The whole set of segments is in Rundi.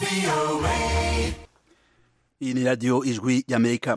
iyi ni radiyo ijwi y'amerika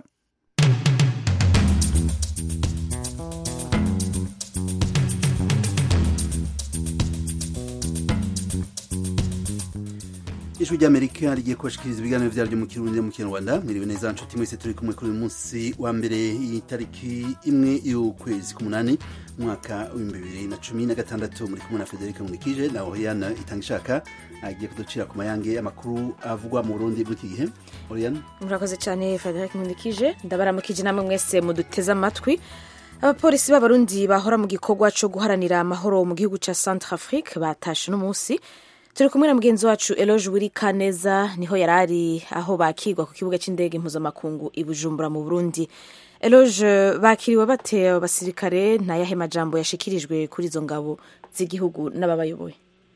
ijwi ry'amerika rigiye kubashikiriza ibiganiro vyaryo mu kirundi no mu kinyarwanda mwiriwe neza nshuti mwese turi kumwe kuri uyu munsi wa mbere y'itariki imwe y'ukwezi k'umunani umwaka w'ibihumbi bibiri na cumi na gatandatu muri kumwe na federike munikije na oriana itanga ishaka agiye kuducira ku mayange amakuru avugwa mu burundi muri iki gihe oriana murakoze cyane frederic nkundikije ndabaramukije namwe mwese muduteze amatwi abapolisi b'abarundi bahora mu gikorwa cyo guharanira amahoro mu gihugu cya centre afrique batashe uno munsi turi kumwe na mugenzi wacu eloge wiri kaneza niho yari ari aho bakirwa ku kibuga cy'indege mpuzamakungu i bujumbura mu burundi eloge bakiriwe bate abasirikare ntayahe majambo yashikirijwe kuri izo ngabo z'igihugu n'ababayoboye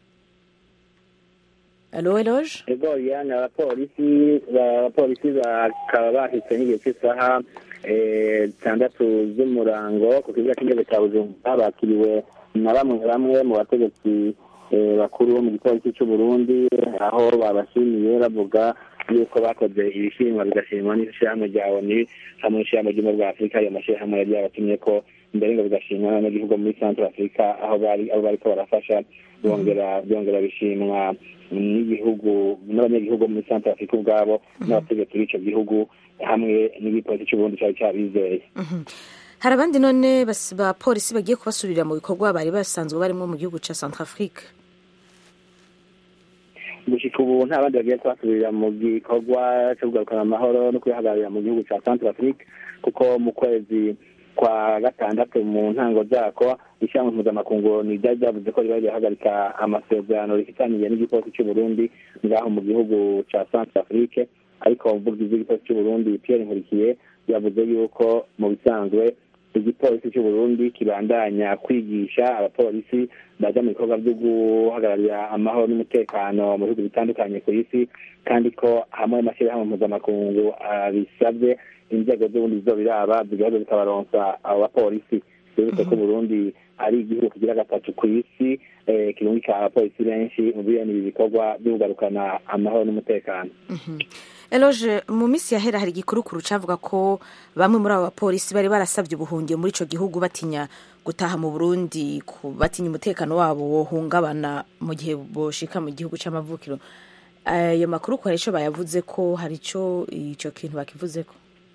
alo eloge ego yani abapolisi abapolisi bakaba bahise n'igihe cy'isaha zitandatu z'umurango ku kibuga cy'indege cya bujumbura bakiriwe na bamwe bamwe mu bategetsi bakuru bo mu gipolisi cy'u Burundi aho babashimiye bavuga yuko bakoze ibishimwa bigashimwa n'ishyirahamwe rya ONU hamwe n'ishyirahamwe ry'ubumwe bwa Afurika ayo mashyirahamwe yari yabatumye ko mbere ngo bigashimwa n'abanyagihugu muri Centre Africa aho bari aho bariko barafasha byongera byongera bishimwa n'igihugu n'abanyagihugu muri Centre Africa ubwabo n'abategetsi b'ico gihugu hamwe n'igipolisi cy'u Burundi cyari cyabizeye hari abandi none bapolisi bagiye kubasubirira mu bikorwa bari basanzwe barimo mu gihugu cya centre afrique gushika ubu nta bandi bagiye kubasubirira mu gikorwa cyo kugarukana amahoro no kwihagararira mu gihugu cya centre afrique kuko mu kwezi kwa gatandatu mu ntango zako ishyirahamwe mpuzamakungu ni ryari ryavuze ko riba rirahagarika amasezerano rifitaniye n'igipolisi cy'u Burundi ngaho mu gihugu cya centre afrique ariko umuvugizi w'igipolisi cy'u Burundi Pierre Nkurikiye yavuze yuko mu bisanzwe igipolisi cy'u Burundi kibandanya kwigisha abapolisi baja mu bikorwa byo guhagararira amahoro n'umutekano mu bihugu bitandukanye ku isi kandi ko hamwe amashyirahamwe mpuzamakungu abisabye inzego z'ubundi zizobiraba zigahoza zikabaronsa abo bapolisi bibutse ko Burundi ari igihugu kigira gatatu ku isi kirungika abapolisi benshi mu bene ibi bikorwa byo kugarukana amahoro n'umutekano eloge mu minsi yahera hari igikurukuru cavuga ko bamwe muri abo bapolisi bari barasabye ubuhungiro muri ico gihugu batinya gutaha mu burundi batinya umutekano wabo wohungabana mu gihe boshika mu gihugu c'amavukiro ayo makuru ko hari ico bayavuze ko hari ico ico kintu bakivuzeko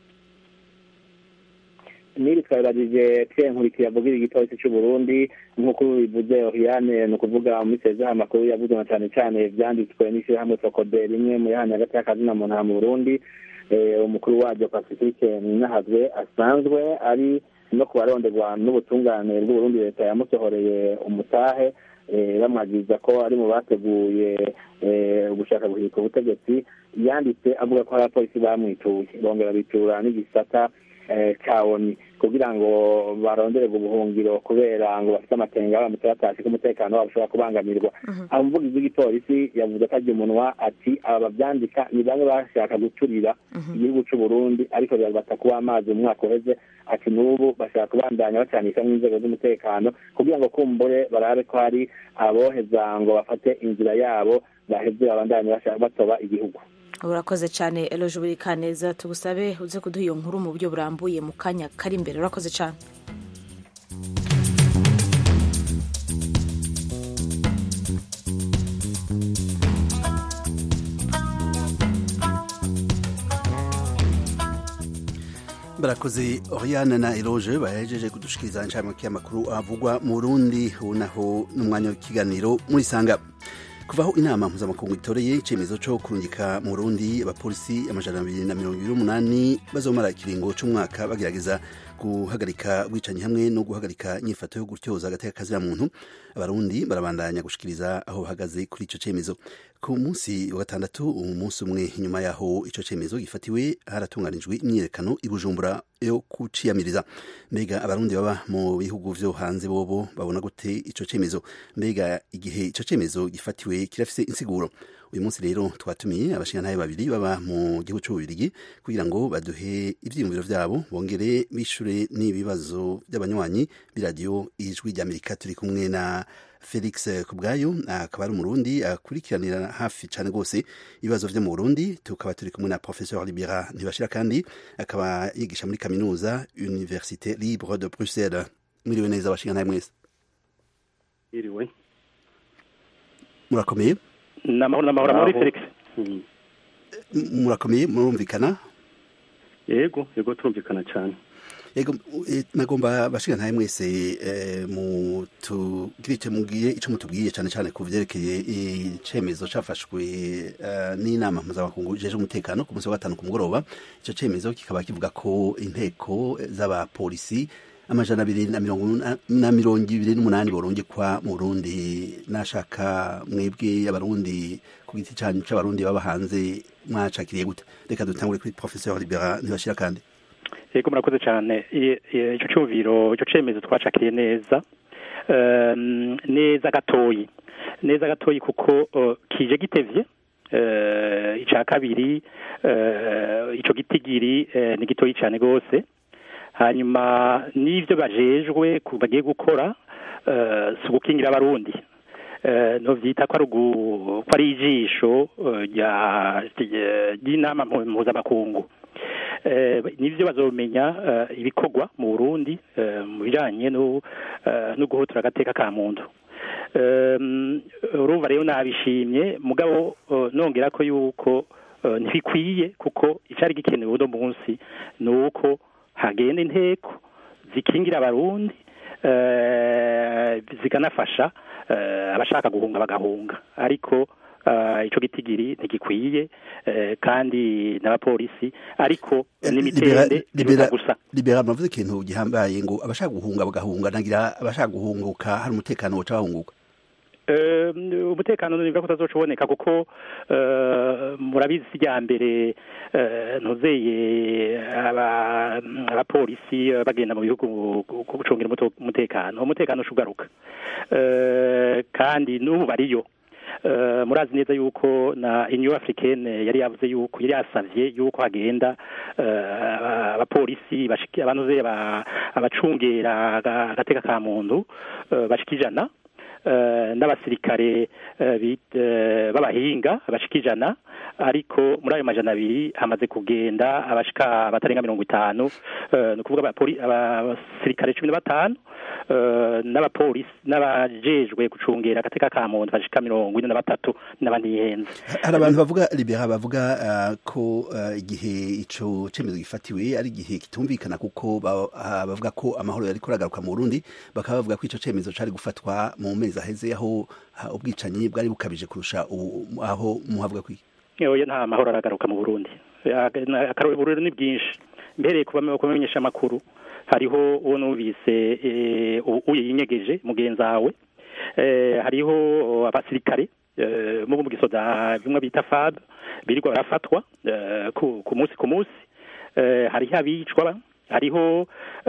niri twabiragije Pierre Nkurikiye avugira igipolisi cy'u Burundi nk'uko bivuze Oriane ni ukuvuga muri sezaha amakuru yavuzwe na cyane cyane vyanditswe n'ishyirahamwe Sokobe rimwe mu yahanya hagati y'akazina muntu ha mu Burundi umukuru waryo Pacifique Ninahazwe asanzwe ari no kubaronderwa n'ubutungane bw'Uburundi leta yamusohoreye umutahe bamwagiriza ko ari mu bateguye gushaka guhirika ubutegetsi yanditse avuga ko hari abapolisi bamwituye bongera bitura n'igisata kawoni kugira ngo barondererwe ubuhungiro kubera ngo bafite amakenga baramutse batashe ko umutekano wabo ushobora kubangamirwa umuvugizi w'igipolisi yavuze ko arya umunwa ati aba bavyandika ni bamwe bashaka guturira igihugu c'u Burundi ariko bibabata kuba amazi mu mwaka uheze ati n'ubu bashaka kubandanya bacanisha n'inzego z'umutekano kugira ngo kumbure barabe ko hari aboheza ngo bafate inzira yabo baheze babandanye batoba igihugu urakoze cyane eloge buri kaneza tugusabe uze kuduha iyo nkuru mu buryo burambuye mu kanya kari imbere urakoze cyane barakoze oriane na eloge bahejeje kudushikiriza inshamake y'amakuru avugwa mu burundi ubu naho n'umwanya w'ikiganiro muri sanga kuvaho inama mpuzamakungu itoreye icyemezo cyo kurungika mu burundi abapolisi amajana abiri na mirongo ibiri n'umunani bazomara ikiringo cy'umwaka bagerageza guhagarika ubwicanyi hamwe no guhagarika inyifato yo gutyoza agateka muntu abarundi barabandanya gushikiriza aho bahagaze kuri icyo cyemezo ku munsi wa gatandatu umunsi umwe inyuma yaho icyo cyemezo gifatiwe haratunganijwe imyiyerekano i bujumbura yo kuciyamiriza mbega abarundi baba mu bihugu vyo hanze bobo babona gute ico cyemezo mbega igihe ico cyemezo gifatiwe kirafise insiguro uyu munsi rero twatumiye abashingantahe babiri baba mu gihugu c'ububirigi kugira ngo baduhe ivyiyumviro vyabo bongere bishure n'ibibazo by'abanywanyi b'iradiyo ijwi ry'amerika turi kumwe na felix kubwayo akaba ari umurundi akurikiranira hafi cyane rwose ibibazo vyo mu burundi tukaba turi kumwe na professeur libera ntibashira kandi akaba yigisha muri kaminuza université libre de bruxelles mwiriwe neza abashingantahe mwese iriwe murakomeye namahoro namahoro muri felix murakomeye murumvikana yego yego turumvikana cyane yego nagomba bashingantahe mwese mutugire icyo mubwiye icyo mutubwiye cyane cyane ku byerekeye icyemezo cyafashwe n'inama mpuzamakungu jeje umutekano ku munsi wa gatanu ku mugoroba icyo cyemezo kikaba kivuga ko inteko z'abapolisi amajana abiri na mirongo ibiri n'umunani borungikwa mu burundi nashaka mwebwe abarundi ku giti cyanyu c'abarundi baba hanze mwacakiriye gute reka dutangure kuri professeur libera ntibashira kandi yego murakoze cyane icyo cyumviro icyo cyemezo twacakiriye neza neza gatoyi neza gatoyi kuko kije gitevye icya kabiri icyo gitigiri ni gitoyi cyane rwose hanyuma n'ibyo bajejwe bagiye gukora si ugukingira abarundi ntubyita ko ari ijisho ry'inama mpuzamakungu nibyo bazomenya ibikorwa mu burundi mu bijyanye no guhutura agateka ka muntu urumva rero nabishimye mugabo nongera ko yuko ntibikwiye kuko icyari gikenewe uno munsi ni uko hagenda inteko zikingira abarundi zikanafasha abashaka guhunga bagahunga ariko icyo gitigiri ntigikwiye kandi n'abapolisi ariko n'imitende biruta gusa libera muravuze ikintu gihambaye ngo abashaka guhunga bagahunga nagira abashaka guhunguka hari umutekano woca bahunguka umutekano niba kutazoca uboneka kuko murabizi ijya mbere ntuzeye abapolisi bagenda mu bihugu gucungira umutekano umutekano ugaruka kandi n'ubu bariyo murazi neza yuko na inyo africaine yari yavuze yuko yari yasavye yuko hagenda abapolisi abantuze abacungera agateka ka muntu bashika ijana n'abasirikare b'abahinga bashika ijana ariko muri ayo majana abiri hamaze kugenda abashika batarenga mirongo itanu ni ukuvuga abasirikare cumi na batanu n'abapolisi n'abajejwe gucungera agateka ka muntu bashika mirongo ine na batatu n'abanihenze hari abantu bavuga libera bavuga ko igihe ico cemezo gifatiwe ari igihe kitumvikana kuko bavuga ko amahoro yari kuragaruka mu Burundi bakaba bavuga ko ico cemezo cari gufatwa mu mezi aheze aho ubwicanyi bwari bukabije kurusha aho muhavuga kwiki oya nta mahoro aragaruka mu Burundi akarorero ni bwinshi mbereye kubamenyesha amakuru hariho uwo numvise uye yinyegeje mugenzi wawe hariho abasirikare mu gisoda bimwe bita fab birirwa barafatwa ku munsi ku munsi hariho abicwa hariho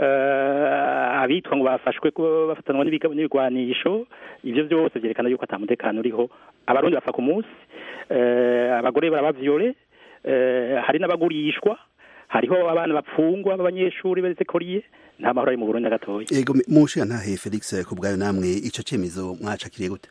abitwa ngo bafashwe bafatanwa n'ibigwanisho ibyo byose byerekana yuko ata mutekano uriho abarundi bafa ku munsi abagore barabavyore hari n'abagurishwa hariho abana bapfungwa b'abanyeshuri berekoriye nta mahoro ari mu Burundi gatoya yego mushira ntahe Felix kubwayo namwe ico cemezo mwacakiriye gute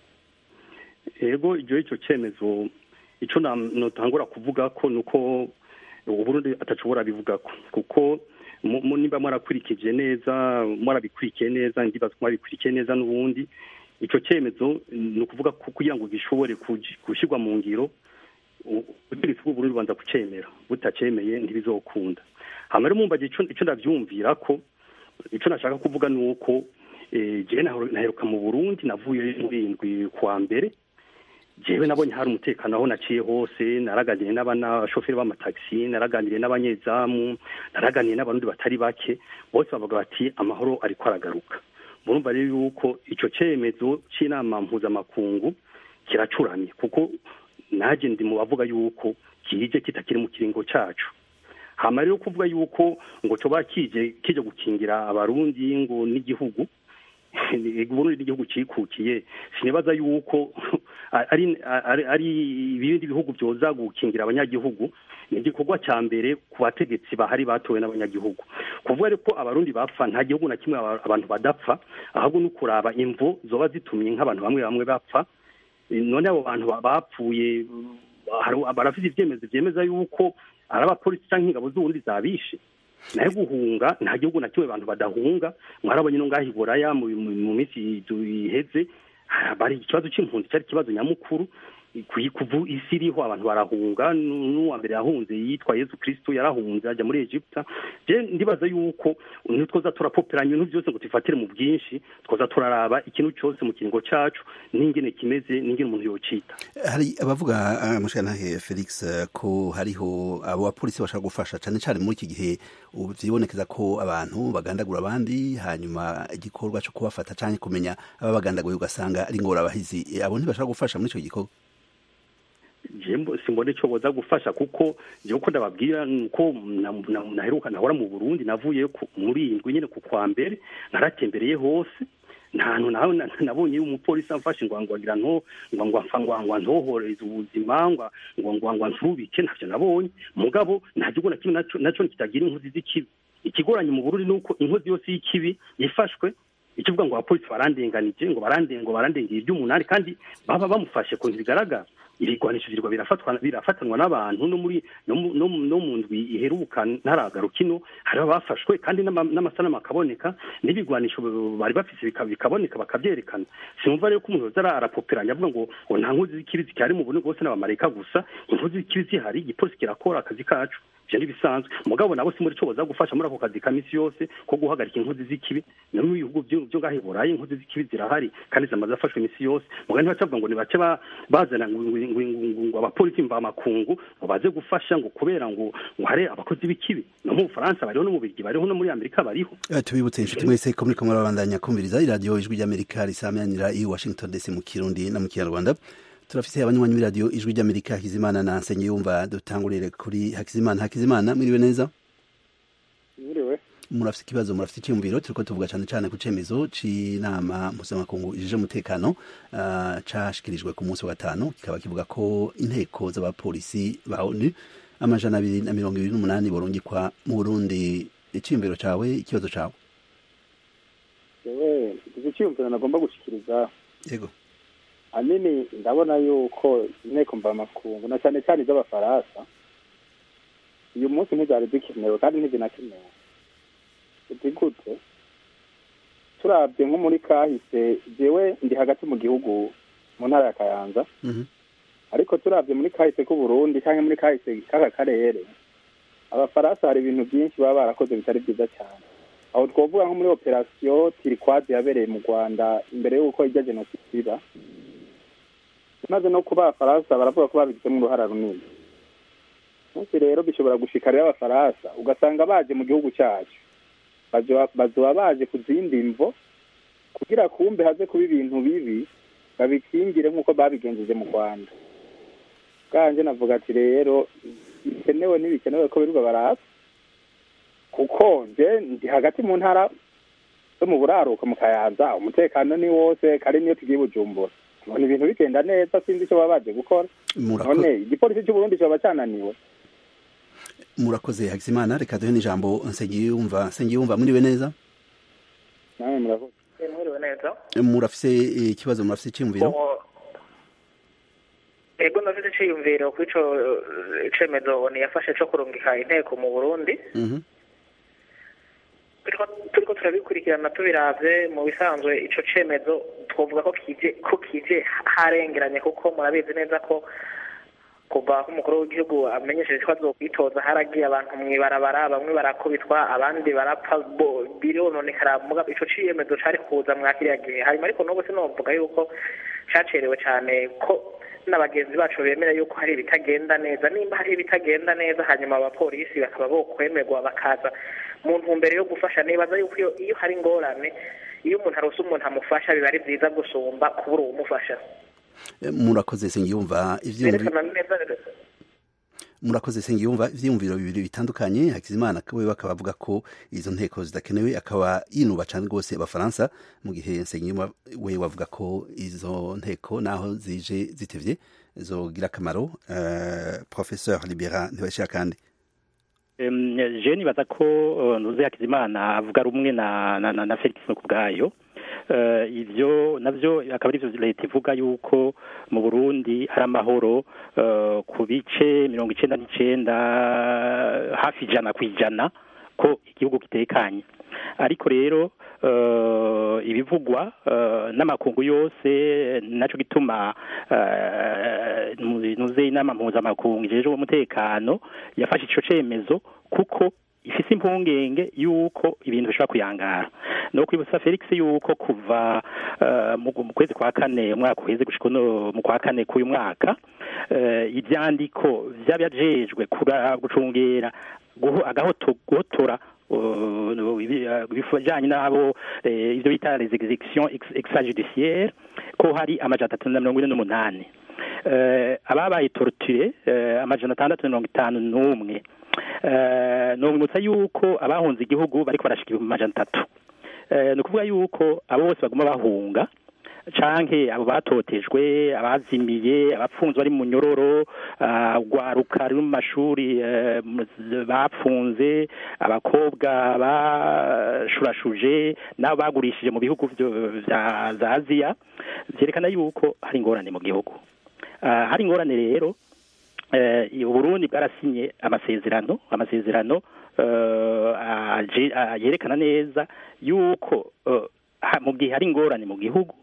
yego ijo ico cemezo ico notangura kuvuga ko nuko uburundi atashobora bivugako kuko nimba mwarakurikije neza mwarabikurikiye neza ndibaza mwabikurikiye neza n'ubundi ico cemezo ni ukuvuga ko kugira ngo gishobore gushyirwa mu ngiro ubutegetsi bw'uburundi bubanza kucemera butacemeye ntibizokunda hama rero mumbaje ico ndavyumvira ko ico nashaka kuvuga ni uko jewe naheruka mu burundi navuye murindwi kwa mbere jewe nabonye hari umutekano aho naciye hose naraganiriye n'abashoferi b'amatagisi naraganiriye n'abanyezamu naraganiriye n'abarundi batari bake bose bavuga bati amahoro ariko aragaruka murumva rero yuko ico cemezo c'inama mpuzamakungu kiracuramye kuko naje ndi mu bavuga yuko kije kitakiri mu kiringo cacu hama rero kuvuga yuko ngo coba kije kije gukingira abarundi ngo n'igihugu uburundi n'igihugu cikukiye sinibaza yuko ari ari ari ibindi bihugu byoza gukingira abanyagihugu ni igikorwa cya mbere ku bategetsi bahari batowe n'abanyagihugu kuvuga rero ko abarundi bapfa nta gihugu na kimwe aba- abantu badapfa ahubwo ni ukuraba imvu zoba zitumye nk'abantu bamwe bamwe bapfa none abo bantu ba- bapfuye hari- barafite ibyemezo byemeza yuko ari abapolisi cyangwa ingabo z'ubundi zabishe nayo guhunga nta gihugu na kimwe abantu badahunga mwarabonye no ngaho i buraya mu mu- mu minsi iheze bari ikibazo cy'impunzi cyari ikibazo nyamukuru ku- kuvu isi iriho abantu barahunga nu- n'uwa mbere yahunze yitwa yesu kristo yarahunze ajya muri egiputa je ndibaza yuko ntitwoza turapoperanya ibintu byose ngo tubifatire mu bwinshi twoza turaraba ikintu cyose mu kiringo cacu n'ingene kimeze n'ingene umuntu yocita hari abavuga uh, mushanahe felix eh, ko hariho abo bapolisi bashaka gufasha cyane cyane muri iki gihe ubu vyibonekeza ko abantu bagandagura abandi hanyuma igikorwa cyo kubafata cyane kumenya ababagandaguye ugasanga ari ingorabahizi Eh, abo ntibashaka gufasha muri icyo gikorwa jembo simbone ico boza gufasha kuko je uko ndababwira nuko na- na- naheruka nahora mu Burundi navuye ku- muri indwi nyene ku kwa mbere naratembereye hose nta hantu nawe na- nabonye umupolisi amfashe ngo ngo agira nto ngo ngo amfa ngo ngo ntohoreze ubuzima ngo ngo ngo ngo nsubike ntavyo nabonye mugabo nta gihugu na kimwe naco naco kitagira inkozi z'ikibi ikigoranye mu Burundi nuko inkozi yose y'ikibi yifashwe ikivuga ngo abapolisi barandenganije ngo barande ngo barandengeye iby'umunani kandi baba bamufashe ku bigaragara ibigwanisho virwa birafatwa birafatanwa n'abantu no muri no mu- no mu- no mu ndwi iheruka ntaragaruka ino hari abafashwe kandi n'ama- n'amasanamu akaboneka n'ibigwanisho bari bafise bika- bikaboneka bakavyerekana sinumva rero ko umuntu yoza ara- arapoperanya avuga ngo ngo nta nkozi z'ikibi zikihari mu Burundi bwose n'abamarayika gusa inkozi z'ikibi zihari igipolisi kirakora akazi kacu ivyo ntibisanzwe mugabo nabo si muri co boza gufasha muri ako kazi ka misi yose ko guhagarika inkozi z'ikibi no mu bihugu vyo vyo ngaho i burayi inkozi z'ikibi zirahari kandi zamaze zafashwe imisi yose mugabo ntibacavuga ngo nibace ba- bazana ngo ngo- ngo- ngo- ngo abapolisi mvamakungu ngo baze gufasha ngo kubera ngo ngo hari abakozi b'ikibi no mu bufaransa bariho no mu birigi bariho no muri amerika bariho Eh, tubibutse inshuti mwese ko muriko murabandanya kumviriza iradiyo ijwi ry'amerika risamanira i washington dc mu kirundi no mu kinyarwanda turafise abanywanyi b'iradiyo ijwi ry'amerika hakizimana na nsengiyumva dutangurire kuri hakizimana hakizimana mwiriwe neza Mwiriwe. murafise ikibazo murafise icyumviro turiko tuvuga cane cane ku cemezo c'inama mpuzamakungu ijije umutekano uh, cashikirijwe ku munsi wa gatanu kikaba kivuga ko inteko z'abapolisi ba onu amajana abiri na mirongo ibiri n'umunani borungikwa mu burundi iciyumviro cawe ikibazo cawe Yewe iki cyiyumviro nagomba gushikiriza yego ahanini ndabona yuko inteko mvamakungu na cyane cyane iz'abafaransa uyu munsi ntizari zikenewe kandi ntizinakenewe uti gute turabye nko muri kahise jewe ndi hagati mu gihugu mu ntara ya kayanza Mhm. ariko turabye muri kahise k'uburundi cyangwa muri kahise k'aka karere abafaransa hari ibintu byinshi baba barakoze bitari byiza cyane aho twavuga nko muri operasiyo tirikwazi yabereye mu rwanda imbere y'uko ijya jenoside iba maze no kuba abafaransa baravuga ko babigizemo uruhara runini munsi rero bishobora gushikarira abafaransa ugasanga baje mu gihugu cyacu bazoba bazoba baje ku zindi mvo kugira kumbe haze kuba ibintu bibi babikingire nk'uko babigenjeje mu rwanda bwanje navuga ati rero bikenewe ntibikenewe ko birirwa barasa kuko nje ndi hagati mu ntara zo mu buraruko mu kayanza umutekano ni wose kari niyo tugiye bujumbura mbona ibintu bigenda neza sinzi icyo baba baje gukora Murako- none igipolisi cy'uburundi kiba cyananiwe murakoze hakizimana reka duhe n'ijambo nsengiyumva nsengiyumva mwiriwe neza nawe muravuga mwiriwe neza murafise ikibazo murafise iciyumviro Ubu- ego ndafite iciyumviro ku ico eh, cemezo yafashe co kurungika inteko mu burundi Mhm. turiko turiko turabikurikirana tubiravye mu bisanzwe ico cemezo twovuga ko kije ko kije harengeranye kuko murabizi neza ko kuva aho umukuru w'igihugu amenyesheje ko azokwitoza haragiye abantu mw'ibarabara bamwe barakubitwa abandi barapfa bo- birononekara muga ico ciyemezo cari kuza mwa kiriya gihe hanyuma ariko n'ubu sinovuga yuko cacerewe cane ko n'abagenzi bacu bemera yuko hari ibitagenda neza nimba hari ibitagenda neza hanyuma abapolisi bakaba bokwemerwa bakaza mu ntumbero yo gufasha nibaza yuko iyo, iyo hari ingorane iyo umuntu arose umuntu amufasha biba ari vyiza gusumba kubura uwumufasha Eh, murakoze nsengiyumva ivyumviro berekana neza murakoze sengiyumva ivyiyumviro bibiri bitandukanye hakizimana we bakaba avuga ko izo nteko zidakenewe akaba yinuba cane rwose abafaransa mu gihe nsengiyumva we wavuga ko izo nteko naho zije zitevye zogira akamaro uh, professeur libera ntibashira kandi je nibaza ko ntuze hakizimana avuga rumwe na na na felix ku bwayo ibyo nabyo akaba ari byo leta ivuga yuko mu burundi hari amahoro ku bice mirongo icyenda n'icyenda hafi ijana ku ijana ko igihugu kitekanye ariko rero ibivugwa n'amakungu yose nacyo gituma nuze inama mpuzamakungu ijejwe umutekano yafashe icyo cyemezo kuko ifise impungenge yuko ibintu bishobora kuyangara no kwibutsa Felix yuko kuva mu kwezi kwa kane umwaka uheze gushika mu kwa kane k'uyu mwaka ibyandiko by'abajejwe gucungera guhotora ibijanye n'abo ivyo bita les exécutions extrajudiciaires ko hari amajana atatu na mirongo ine n'umunani ababaye torture amajana atandatu na mirongo itanu n'umwe nubwimutsa yuko abahunze igihugu bariko barashika ibihumbi amajana atatu ni ukuvuga yuko abo bose baguma bahunga canke abo batotejwe abazimiye abapfunzwe bari mu nyororo rwaruka ruri mu mashuri bapfunze abakobwa bashurashuje n'abo bagurishije mu bihugu za aziya vyerekana yuko hari ingorane mu gihugu hari ingorane rero uburundi bwarasinye amasezerano amasezerano yerekana neza yuko mu gihe hari ingorane mu gihugu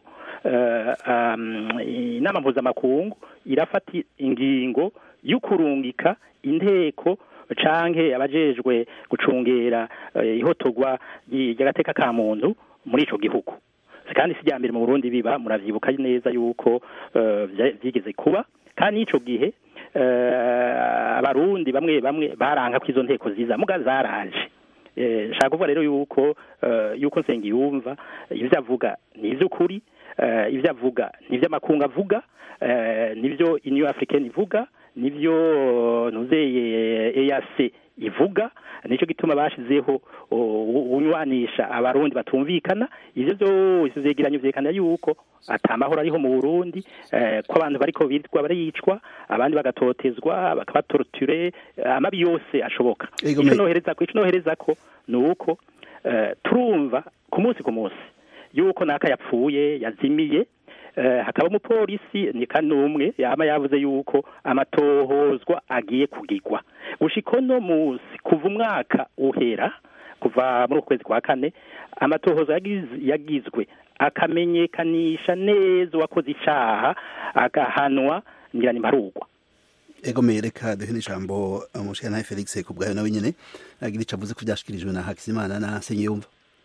inama mpuzamakungu irafata ingingo y'ukurungika inteko canke abajejwe gucungera ihotogwa ry'agateka ka muntu muri ico gihugu kandi si mbere mu burundi biba muravyibuka neza yuko vyigeze kuba kandi n'ico gihe abarundi bamwe bamwe baranka ko izo nteko ziza muga zaraje nshaka kuvuga rero yuko yuko nsengiyumva ibyo avuga ni iby'ukuri ibyo avuga ni iby'amakungu avuga nibyo iniyo afurikani ivuga nibyo ntuzeye eyase ivuga nicyo gituma bashizeho unywanisha abarundi batumvikana ivyo byose vyegeranyo vyerekana yuko atamahoro ariho mu Burundi ko abantu bariko bitwa baricwa abandi bagatotezwa bakabatorture amabi yose ashoboka ico nohereza ko ico nohereza ko nuko turumva ku munsi ku munsi yuko naka yapfuye yazimiye hakaba umupolisi ni kanumwe yama yavuze yuko amatohozwa agiye kugigwa gushika uno munsi kuva umwaka uhera kuva muri ukwezi kwa kane amatohozo yagizwe akamenyekanisha neza uwakoze icaha agahanwa ngira ni mparugwa ego reka duhe n'ijambo umushyiranaye felix ku bwayo nawe nyine agira icyo avuze ko byashyikirijwe na hakizimana na senyiyumva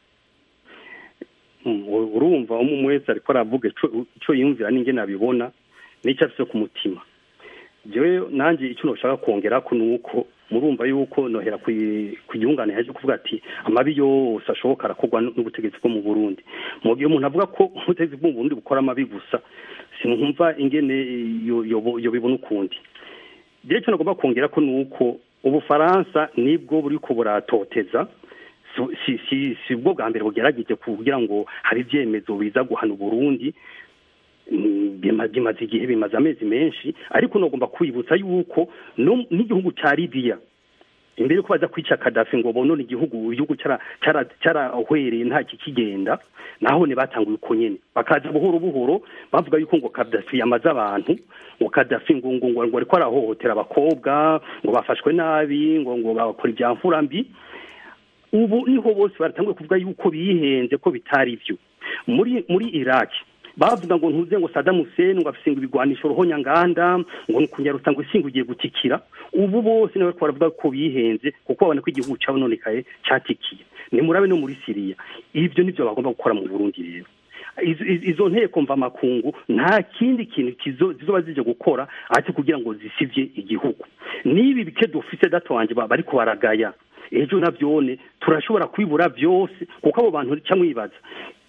urumva umwe wese ariko aravuga icyo yumvira n'inge nabibona n'icyo afite ku mutima jewe nanjye icyo nashaka kongera ko ni uko murumva yuko nohera ku gihungane yaje kuvuga ati amabi yose ashoboka arakorwa n'ubutegetsi bwo mu burundi mu gihe umuntu avuga ko ubutegetsi bwo mu burundi bukora amabi gusa sinumva ingene yobibona ukundi jewe icyo nagomba kongera ko ni uko ubufaransa nibwo buri ko buratoteza si si si bwo bwa mbere bugerageje kugira ngo hari ibyemezo biza guhana uburundi bimaze igihe bimaze amezi menshi ariko nagomba kwibutsa yuko n'igihugu cya libiya imbere yuko baza kwica kadafi ngo bonone igihugu igihugu cyarahwereye nta kikigenda naho ne batanguye uko nyene bakaza buhoro buhoro bavuga yuko ngo kadafi yamaze abantu ngo kadafi ngo ngo ngo ariko arahohotera abakobwa ngo bafashwe nabi ngo ngo bakora ibya mfurambi ubu niho bose baratanguye kuvuga yuko bihenze ko bitari byo muri muri iraki bavuga ngo ntuze ngo Saddam Hussein ngo afise ibigwanisho ruhonyanganda ngo kunyarutsa ngo isinga ugiye gutikira ubu bose nawe baravuga ko bihenze kuko babona ko igihugu cyabo nonekaye cyatikiye ni murabe no muri Syria ibyo nivyo bagomba gukora mu Burundi rero izo nteko mva makungu nta kindi kintu zizoba zije gukora ati kugira ngo zisivye igihugu nibi bike dufise dato wanje bariko baragaya ejo navyone turashobora kwibura byose kuko abo bantu cyamwibaza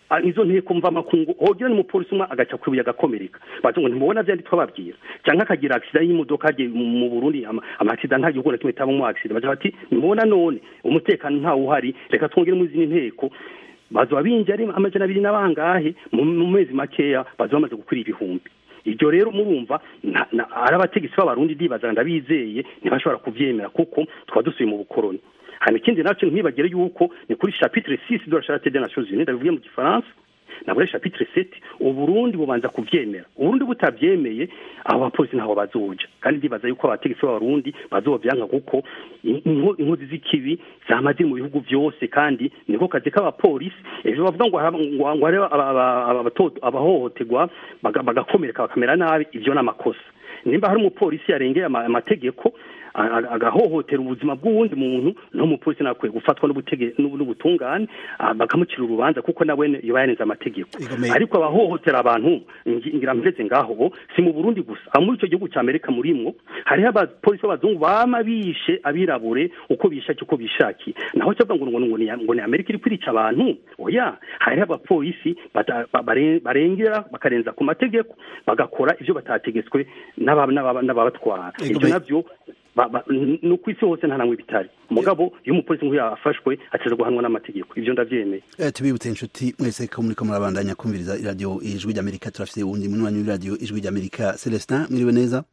Ah, izo nteko mva makungu hogira n'umupolisi umwe agaca kwibuye agakomereka bazi ngo ntimubona vyandi twababwira canke akagira accident y'imodoka agiye mu mu Burundi ama ama accident nta gihugu na kimwe taba mu accident baza bati ntimubona none umutekano ntawo uhari reka twongere mu zindi nteko bazoba binje ari amajana abiri n'abangahe mu mu mezi makeya bazoba bamaze gukwira ibihumbi ibyo rero murumva na- na- ari abategetsi b'abarundi ndibaza ndabizeye ntibashobora kuvyemera kuko twaba dusuye mu bukoroni hanyuma ikindi nacyo ntibagire yuko ni kuri chapitre 6 de la charte des nations unies ndabivuye mu gifaransa na muri chapitre 7 uburundi bubanza kuvyemera uburundi butavyemeye abo bapolisi ntaho bazoja kandi ndibaza yuko abategetsi b'abarundi bazovyanka kuko in- inko- inkozi z'ikibi zama ziri mu bihugu vyose kandi niko kazi k'abapolisi ejo bavuga ngo haba- ngo ngo hariho aba- aba- aba- abato- abahohoterwa baga- bagakomereka bakamera nabi ivyo ni amakosa nimba hari umupolisi yarengeye ama- amategeko a- a- agahohotera ubuzima bw'uwundi muntu n'umupolisi nakwiye gufatwa n'ubutege- n'ubu- n'ubutungane ah, bakamucira urubanza kuko nawe yoba yarenze amategeko Igomeye. ariko abahohotera abantu ngi- ngira mpeze ngaho si mu Burundi gusa aho muri icyo gihugu cya Amerika murimwo hariho abapolisi b'abazungu bama bishe abirabure uko bishakiye uko bishakiye naho cyo ngo ngo ngo ni ngo ni Amerika iri kwica abantu oya hariho abapolisi bata- ba- bare- barengera bakarenza ku mategeko bagakora ivyo batategetswe n'aba- n'aba- n'ababatwara Igomeye. ivyo navyo ba- ba- n- no ku isi hose nta namwe bitari mugabo iyo umupolisi nk'uyu yafashwe ateza guhanwa n'amategeko ivyo ndavyemeye Eh, tubibutse inshuti mwese ko muriko murabandanya kumviriza iradiyo ijwi ry'amerika turafise uwundi munywanyi w'iradiyo ijwi ry'amerika celestin mwiriwe neza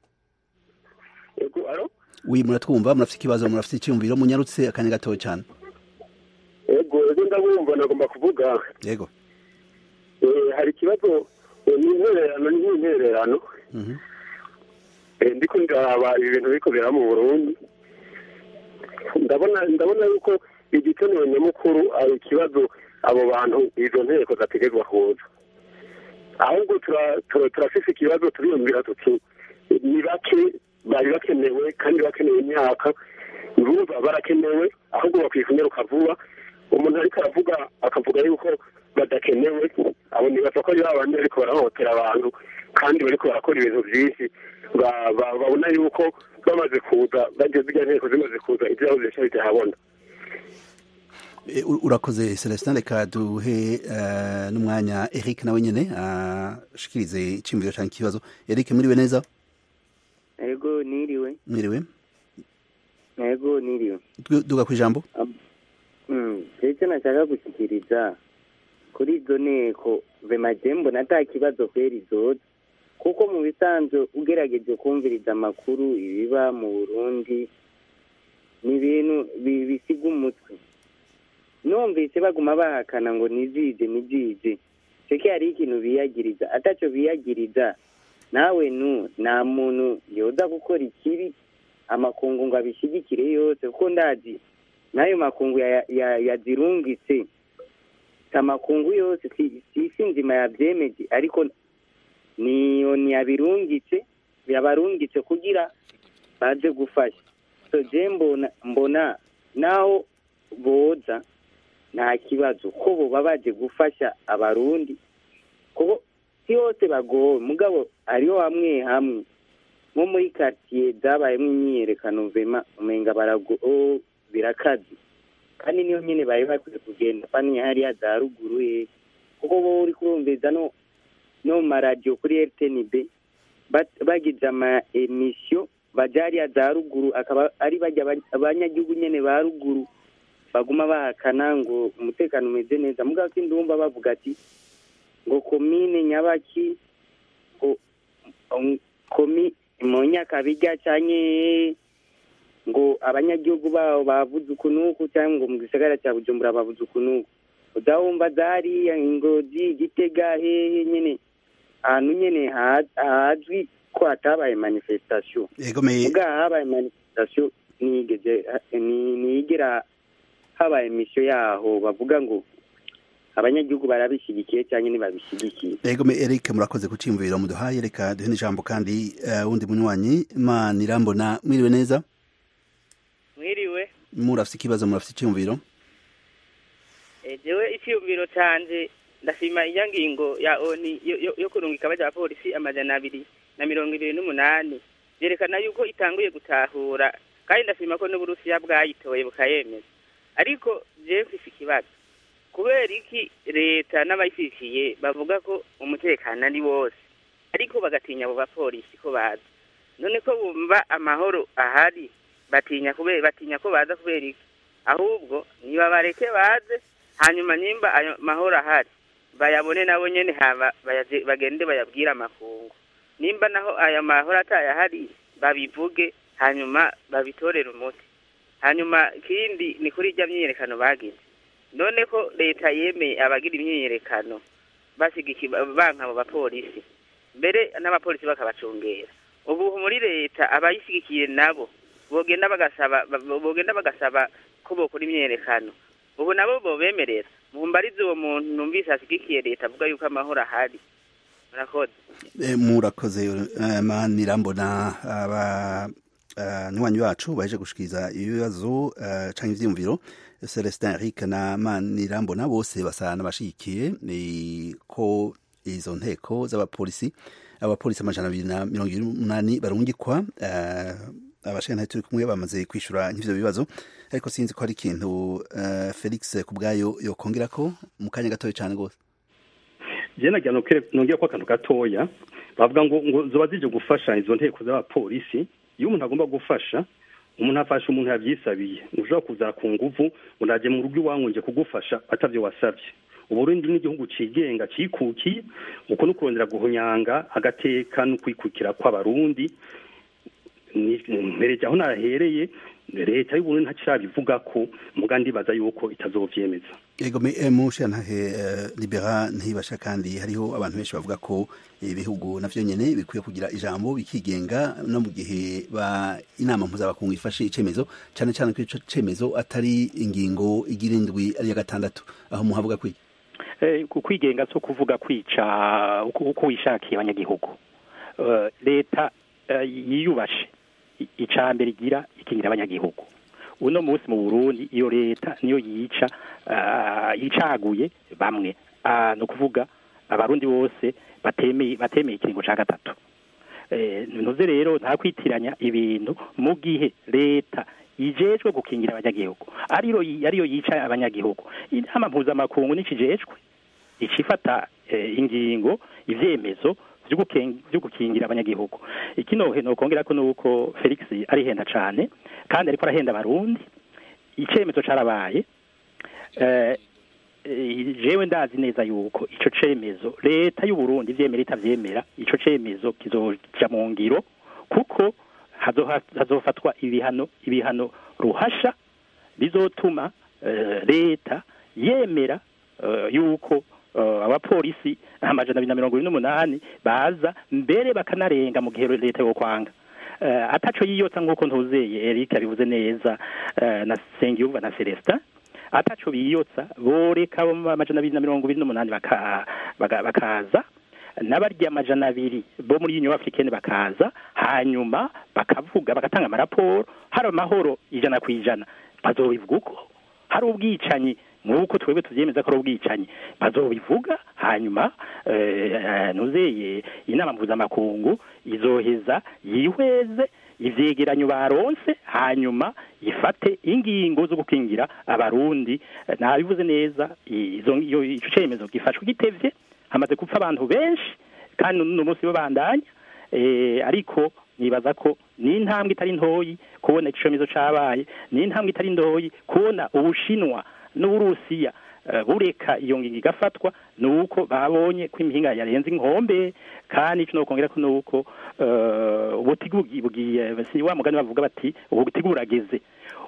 Yego, alo? wi muratwumva murafise ikibazo murafise icyumviro munyarutse akanya gatoya cyane Yego, ego ndabumva nagomba kuvuga yego eh, hari ikibazo eh, n'intererano n'intererano Mhm. Eh, ndiko ndaraba ibintu biriko biraba mu Burundi ndabona ndabona yuko igikenewe nyamukuru ari ikibazo abo bantu izo nteko zategerezwa kuza ahubwo tura- tura- turafise ikibazo turiyumvira tuti ni bake bari bakenewe kandi bakenewe imyaka urumva barakenewe ahubwo bakwiye kunyaruka vuba umuntu ariko aravuga akavuga yuko badakenewe abo nibaza ko ari babandi bariko barahohotera abantu kandi bariko barakora ibintu vyinshi ba- ba- babona yuko bamaze kuza bageze irya nteko zimaze kuza ivyabo vyinshi bitahabona Eh, u- urakoze celestin reka duhe eh, n'umwanya eric nawe nyene ashikirize icyumviro cyangwa ikibazo eric muriwe neza ego niriwe mwiriwe ego niriwe Du- duga ku ijambo Mm, icyo nashaka gushyikiriza kuri izo nteko vema mbona ata kibazo kweri zoza kuko mu bisanzwe ugerageje kumviriza amakuru ibiba mu burundi ni ibintu bi- bisiga umutwe numvise baguma bahakana ngo nizije nizije seke hariho ikintu biyagiriza ataco biyagiriza nawe nu nta muntu yoza gukora ikibi amakungu ngo abishigikire yose kuko ndazi n'ayo makungu ya- ya- yazirungitse si amakungu yose si si isi nzima yabyemeje ariko niyo ntiyabirungitse yabarungitse kugira baze gufasha so je mbona mbona naho boza nta kibazo ko boba baje gufasha abarundi kuko si hose bagowe mugabo hariho hamwe hamwe nko muri quartier zabayemo imyiyerekano vema umenga barago oh, birakaze kandi niyo nyene bari bakwiye kugenda fani hariya za ruguru he kuko bo uri kurumviza no no mu maradiyo kuri rtnb bat- bagize ama emisiyo baja hariya za ruguru akaba ari bajya aba- abanyagihugu nyene ba ruguru baguma bahakana ngo umutekano umeze neza mugabo sindumva bavuga ati ngo komine nyabaki ngo um, komi mu nyakabiga canke ngo abanyagihugu babo bavuze ukunuku cyangwa ngo mu gisagara cya bujumbura bavuze ukunuku udahumva zariya ingozi gitega hehe nyene ahantu nyene ha- hazwi ko hatabaye manifestation yego me ubwa habaye manifestation nigeze ni- nigera habaye misiyo yaho bavuga ngo abanyagihugu barabishyigikiye cyangwa ntibabishyigikiye yego me eric murakoze ku cyumviro muduhaye reka duhe n'ijambo kandi eh, wundi munywanyi imana irambona mwiriwe neza mwiriwe murafise ikibazo murafise icyumviro jewe icyiyumviro canje ndashima iya ngingo ya oni yo- yo- yo kurungika abaja polisi amajana abiri na mirongo ibiri n'umunani byerekana yuko itanguye gutahura kandi ndashima ko n'uburusiya bwayitoye bukayemeza ariko jewe mfise ikibazo kubera iki leta n'abayishyigikiye bavuga ko umutekano ari wose ariko bagatinya abo bapolisi ko baza none ko bumva amahoro ahari batinya kubera batinya ko baza kubera iki ahubwo niba bareke baze hanyuma nimba ayo mahoro ahari bayabone nabo nyene haba bayaje- bagende bayabwire amakungu nimba naho aya mahoro atayahari babivuge hanyuma babitorere umuti hanyuma ikindi ni kuri irya myiyerekano bagize none ko leta yemeye abagira imyiyerekano bashigiki banka abo bapolisi mbere n'abapolisi bakabacungera ubu muri leta abayishigikiye nabo bogenda bagasaba ba- bogenda bagasaba ko bokora imyiyerekano ubu nabo bobemerera mumbarize uwo muntu numvise ashigikiye leta avuga yuko amahoro ahari murakoze Eh, murakoze eh, manirambona aba eh, nywanyi wacu baje gushikiriza ibibazo eh, canke ivyiyumviro Celestin Eric na Manirambona bose basa n'abashigikiye ni ko izo nteko z'abapolisi abapolisi amajana abiri na mirongo ibiri n'umunani barungikwa eh, abashana turi kumwe bamaze kwishura nk'ivyo bibazo ariko sinzi ko hari ikintu eh, Felix kubwayo yokongera ko mu kanya gatoya cane gose je nagira nongera ko akantu gatoya bavuga ngo ngo zoba zije gufasha izo nteko z'abapolisi iyo umuntu agomba gufasha umuntu afasha umuntu yavyisabiye ntushobora kuza ku nguvu ngo naje mu rugo iwanyu nje kugufasha atavyo wasavye uburundi n'igihugu cigenga cikukiye uko no kurondera guhunyanga agateka no kwikukira kw'abarundi ni- mpereje aho nahereye leta y'uburundi ntacirabivuga ko muga ndibaza yuko itazovyemeza Ego me eh, mushantahe eh, libera ntibasha kandi hariho abantu benshi bavuga ko ibihugu navyo nyene bikwiye kugira ijambo bikigenga no mu gihe ba inama mpuzabakungu ifashe icemezo cane cane ko ico cemezo atari ingingo igira indwi ari ya gatandatu aho muhavuga kwi Eh, ku kwigenga so kuvuga kwica uko uko wishakiye abanyagihugu Eh, leta eh, yiyubashe I- ica mbere igira ikingira abanyagihugu uno munsi mu Burundi iyo leta niyo yica ah, yicaguye bamwe Ah, ni ukuvuga abarundi bose batemeye batemeye ikiringo ca gatatu eh, ntuze rero nta kwitiranya ibintu mu gihe leta ijejwe gukingira abanyagihugu ariyo ariyo yica abanyagihugu inama mpuzamakungu nikijejwe icifata eh, ingingo ivyemezo vyo guken- vyo gukingira abanyagihugu ikino nokongera ko nuko Felix ari henda cane kandi ariko arahenda abarundi icemezo carabaye eh, eh, jewe ndazi neza yuko ico cemezo leta y'u Burundi ivyemera itavyemera ico cemezo kizoja mu ngiro kuko hazoha- hazofatwa ibihano ibihano ruhasha bizotuma eh, leta yemera eh, yuko eh, abapolisi amajana abiri na mirongo ibiri n'umunani baza mbere bakanarenga mu gihe leta yo kwanga eh, ataco yiyotsa nk'uko ntuzeye Eric abivuze neza eh, na Sengiyumva na Celestin ataco biyotsa boreka abo mu amajana abiri na mirongo ibiri n'umunani baka- baga- bakaza n'abarya amajana abiri bo muri union africaine bakaza hanyuma bakavuga bagatanga amaraporo hari amahoro ijana ku ijana bazobivuga uko hari ubwicanyi nk'uko twebwe tuvyemeza ko ari ubwicanyi bazobivuga hanyuma eh, nuzeye inama mpuzamakungu izoheza yihweze ivyegeranyo baronse hanyuma ifate ingingo zo gukingira abarundi Eh, nabivuze neza izo iyo ico cemezo gifashwe gitevye hamaze gupfa abantu benshi kandi n'uno munsi babandanya eh, ariko nibaza ko ni intambwe itari ntoyi kubona ico cemezo cabaye ni intambwe itari ntoyi kubona ubushinwa n'uburusiya eh, bureka iyo ngingo igafatwa nuko babonye ko imihinga yarenze inkombe kandi ico nokongera ko nuko eh, ubutigu bugi- bugiye si wa mugani bavuga bati ubutigu burageze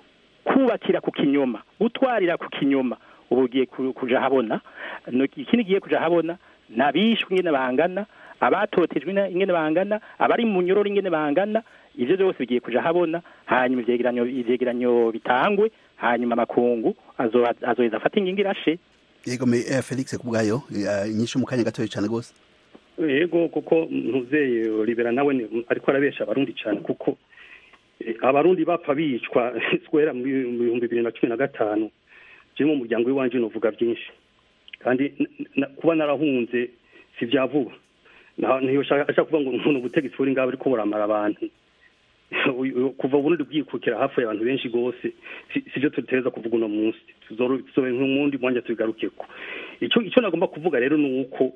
kubakira ku kinyoma gutwarira ku kinyoma ubu ugiye ku- kuja habona No- ikindi giye kuja habona nabishwe ingene bangana abatotejwe ina- ingene bangana abari mu nyororo ingene bangana ivyo byose bigiye kuja habona hanyuma ivyegeranyo ivyegeranyo bitangwe hanyuma amakungu azo- azoheza afata ingingo irashe Ego me eh, Felix kubwayo eh, inyishu mu kanya gatoya cane gose yego kuko ntuzeye libera nawe ni- ariko arabesha abarundi cyane kuko eh, abarundi bapfa bicwa swera mu bihumbi bibiri na cumi na gatanu je mu muryango w'iwanje novuga byinshi kandi n- n- kuba narahunze si vya vuba Na- ntiyo shaka ashaka kuvuga ngo nkuno ubutegetsi buri ngaho ariko buramara abantu kuva uburundi bwikukira hafi abantu benshi rwose sibyo tutereza kuvuga uno munsi tuzobe nk'umundi mwanya tubigarukeko icyo icyo nagomba kuvuga rero ni uko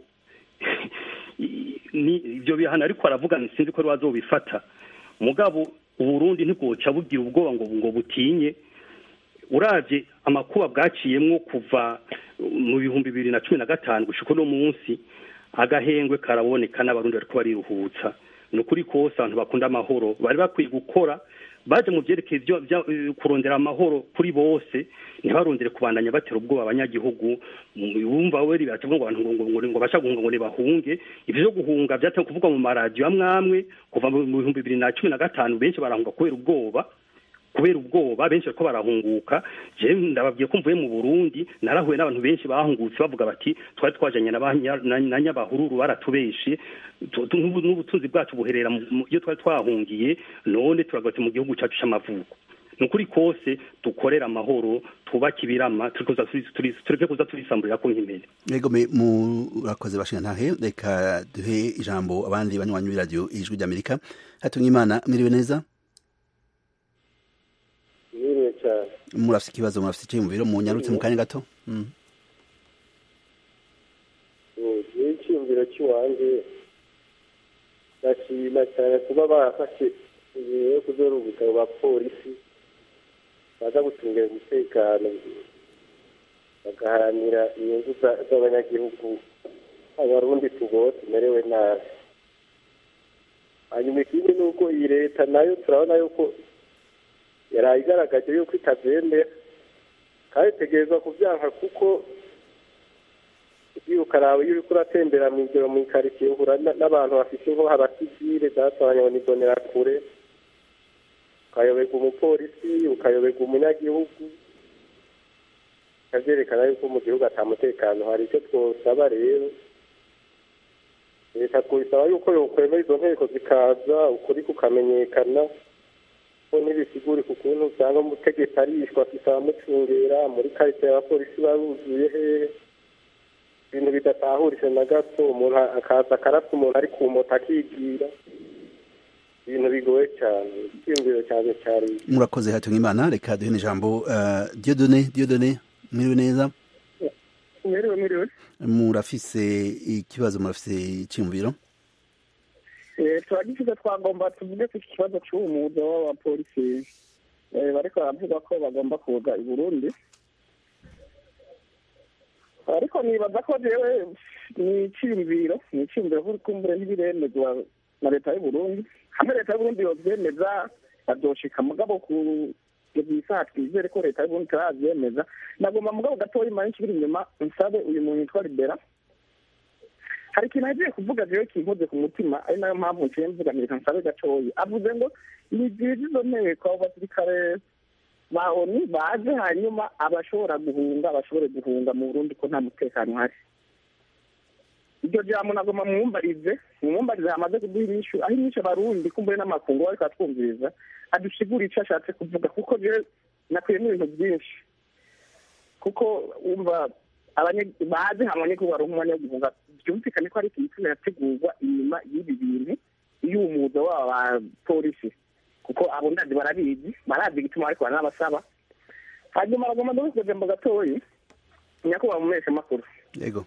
ni ibyo bihano ariko aravuga sinzi ko bazobifata mugabo uburundi ntibwoca bugira ubwoba ngo ngo butinye urabye amakuba bwaciyemwo kuva mu bihumbi bibiri na cumi na gatanu gushika uno munsi agahengwe karaboneka n'abarundi bariko bariruhutsa ni ukuri kose abantu bakunda amahoro bari bakwiye gukora baje mu byerekeye kurondera amahoro kuri bose ntibarondere kubandanya batera ubwoba abanyagihugu bumva we biravuga ngo abantu ngo ngo basha guhunga ngo bahunge ivyo byo guhunga byatangiye kuvugwa mu maradiyo amwe amwe kuva mu bihumbi bibiri na cumi na gatanu benshi barahunga kubera ubwoba kubera ubwoba benshi bariko barahunguka je ndababwiye ko mvuye mu Burundi narahuye n'abantu benshi bahungutse bavuga bati twari twajanye na nyabahururu baratubeshe n'ubutunzi bwacu buherera iyo twari twahungiye none turagatse mu gihugu cyacu c'amavuko ni ukuri kose dukorera amahoro twubake ibirama tureke kuza turisamburira ko nk'imbere yego murakoze bashingantahe reka duhe ijambo abandi banywanyi b'iradiyo ijwi ry'amerika hatumye imana mwiriwe neza murafite ikibazo murafite icyiyumviro mu nyarutse mu kanya gato icyiyumviro cy'iwanjye ndashima cyane kuba barafashe ingingo yo kuzorubuka mu bapolisi baza gucungira umutekano bagaharanira inyungu z'abanyagihugu abarundi tugo tumerewe nabi hanyuma ikindi ni uko iyi leta nayo turabona yuko yaraye igaragaje yuko itabyemera kandi itegerezwa kubyanka kuko iyo ukaraba iyo uriko uratembera mu ijoro mu ikaritsiye uhura n'abantu bafite inko abasivile zatoranya ngo nibonera kure ukayoberwa umupolisi ukayoberwa umunyagihugu bikavyerekana yuko mu gihugu ata mutekano hari icyo twosaba rero leta twisaba yuko yokwemera izo nteko zikaza ukuri kukamenyekana ko ntibisigure ku kuntu usanga umutegetsi arishwa afise abamucungera muri karitsiye abapolisi baruzuye hehe ibintu bidatahuritse na gato umuntu akaza akarasa umuntu ari ku moto akigira ibintu bigoye cyane icyiyumviro cyane cyari murakoze hatunga imana reka duhe n'ijambo diodone diodone mwiriwe neza mwiriwe mwiriwe murafise ikibazo murafise icyiyumviro turagifite twagomba tuvuge ku kibazo cy'uwo mwuga w'abapolisi bariko baravuga ko bagomba kuza i burundi ariko nibaza ko jewe ni iciyumviro ni iciyumviro kumbure ntibiremezwa na leta y'uburundi hamwe leta y'uburundi yovyemeza bazoshika mugabo ku isaha twizere ko leta y'uburundi itaravyemeza nagomba mugabo gatoya imana nkibiri inyuma nsabe uyu muntu yitwa libera hari ikintu agiye kuvuga jewe kinkoze ku mutima ari nayo mpamvu nciye mvuga nireka nsabe gatoya avuze ngo ni byiza izo nteko abo basirikare ba oni baje hanyuma abashobora guhunga bashobore guhunga mu burundi ko nta mutekano uhari iryo jambo nagomba mwumbarize mwumbarize hamaze kuduha inyishu aho inyishu abarundi kumbure n'amakungu bariko atwumviriza adusigura ico ashatse kuvuga kuko jewe nakuyemo ibintu byinshi kuko wumva bazi hamwe ko baronka umwanya wo guhunga byumvikane ko ari ikintu kirategurwa inyuma y'ibi bintu y'umuza w'aba bapolisi kuko abo ndazi barabizi barazi igituma ariko baranabasaba hanyuma bagomba no kujambo gatoyi nyakubahwa mu mezi makuru yego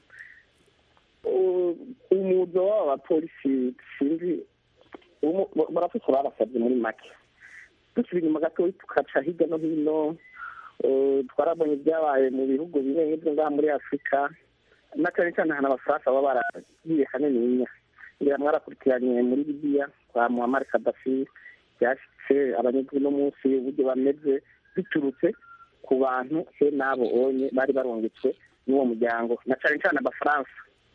umuzo w'aba bapolisi sinzi barafite babasabye muri make dusubira inyuma gatoyi tukaca hirya no hino twarabonye ibyabaye mu bihugu bimwe nk'ibyo ngaha muri afurika na cyane cyane ahantu abafaransa baba baragiye kanininya ngira mwarakurikiranye muri libiya kwa muhammad kadafi byashitse abanyagihugu no munsi uburyo bameze biturutse ku bantu he n'abo onye bari barungitswe n'uwo muryango na cyane cyane abafaransa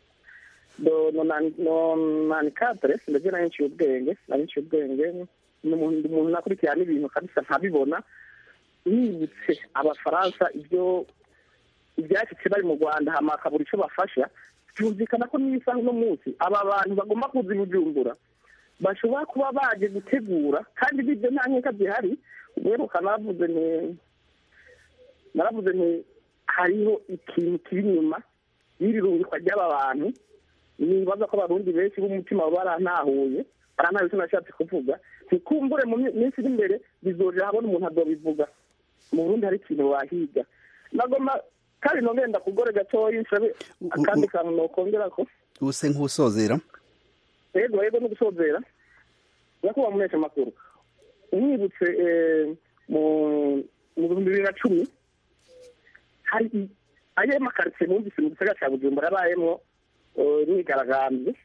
nani kadre ndetse nari nciye ubwenge nari nciye ubwenge umuntu nakurikirana ibintu kabisa nkabibona nibutse abafaransa ibyo ibyashyitse bari mu rwanda hama akabura icyo bafasha byumvikana ko n'isaha uno munsi aba bantu bagomba kuza i bujumbura bashobora kuba baje gutegura kandi bibyo nta nkeka zihari uheruka naravuze nti naravuze nti hariho ikintu kiri inyuma y'iri rungikwa ry'aba bantu nibaza ko abarundi benshi b'umutima baba barantahuye arantaye icyo nashatse kuvuga ntikumbure mu minsi iri imbere bizorera habona umuntu azobivuga mu burundi hari ikintu wahiga nagoma kandi nongenda kugore gatoya nsabe akandi kantu nokongera ko use nk'usozera yego yego no gusozera nyakubahwa munesha amakuru umwibutse mu bihumbi bibiri na cumi hari ayo makaritsiye numvise mu gisagara cya bujumbura yabayemo imyigaragambyo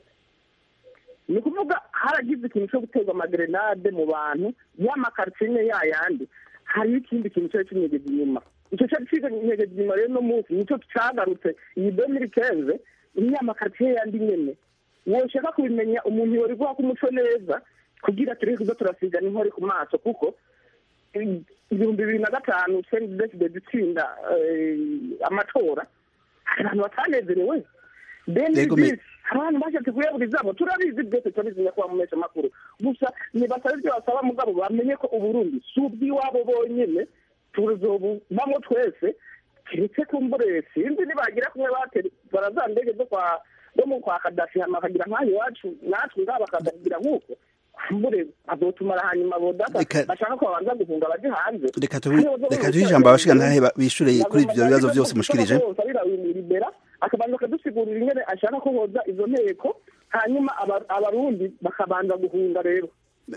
ni ukuvuga haragize ikintu cyo guterwa amagerenade mu bantu ya makaritsiye imwe yayandi hariho ikindi kintu cyari kinyegeza inyuma icyo cyari kinyegeza inyuma rero no munsi nicyo cyagarutse iyi domiri kenze ni ya makaritsiye yandi nyene woshaka kubimenya umuntu yori guha umuco neza kugira tureke kuza turasiga n'inkori ku maso kuko ibihumbi bibiri na gatanu sendideside dutsinda amatora hari abantu batanezerewe deni abantu bashatse kuyaburizaho turabizi byose turabizi nyakubahwa mu makuru gusa nibasaba ibyo basaba mugabo bamenye ko uburundi si ubw'iwabo bonyine tuzobubamo twese keretse kumbure sinzi nibagira kumwe batera za ndege zo kwa zo mu kwa kadafi hama bakagira nk'aho iwacu natwe ngabo bakadagira nk'uko kumbure azotumara hanyuma bodata bashaka ko babanza guhunga baje hanze reka tuhe ijambo abashiga ntahe bishure kuri ivyo bibazo vyose mushikirije akabanza akadusigurira ingene ashaka ko hoza izo nteko hanyuma abarundi bakabanza guhunga rero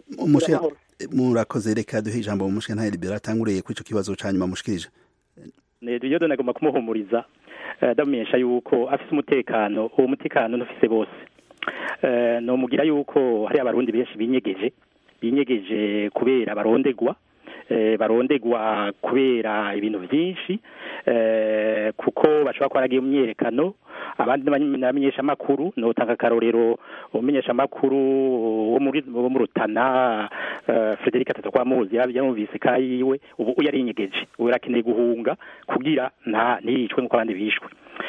murakoze reka duhe ijambo umushiga ntahe libera atanguriye kuri ico kibazo ca nyuma mushikirije iyo nagomba kumuhumuriza ndamumenyesha yuko afise umutekano uwo mutekano ntufise bose nomugira yuko hari abarundi benshi binyegeje binyegeje kubera barondegwa barondegwa kubera ibintu byinshi kuko bashobora kuba baragiye mu myerekano abandi n'abamenyesha amakuru notanga akarorero umumenyesha amakuru wo mu rutana frederic atatu kwa muzi yamuvise kayiwe ubu yarinyegeje ubu yarakeneye guhunga kugira nta ntiyicwe nk'uko abandi bishwe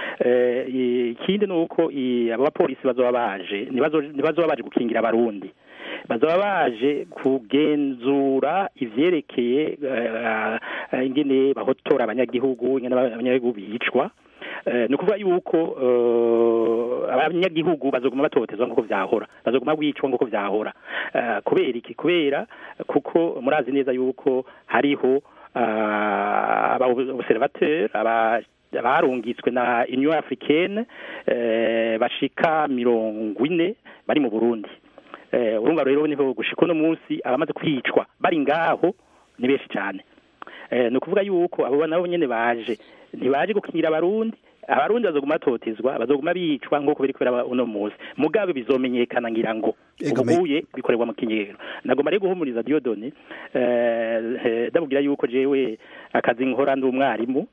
ikindi ni uko abo bapolisi bazoba baje ntibazoba baje gukingira abarundi bazoba baje kugenzura ivyerekeye ingene bahotora abanyagihugu ingene abanyagihugu bicwa ni ukuvuga yuko abanyagihugu bazoguma batotezwa nk'uko vyahora bazoguma bicwa nk'uko vyahora kubera iki kubera kuko murazi neza yuko hariho aba observateur aba barungitswe na union africaine bashika mirongo ine bari mu burundi urumva rero niho gushika uno munsi abamaze kwicwa bari ngaho ni benshi cyane ni ukuvuga yuko abo nabo nyene baje ntibaje gukingira abarundi abarundi bazoguma batotezwa bazoguma bicwa nk'uko biri kubera uno munsi mugabe bizomenyekana ngira ngo ubuye bikorerwa mu kinyero nagomba rero guhumuriza diodone ndamubwira yuko jewe akazi nkora ndi umwarimu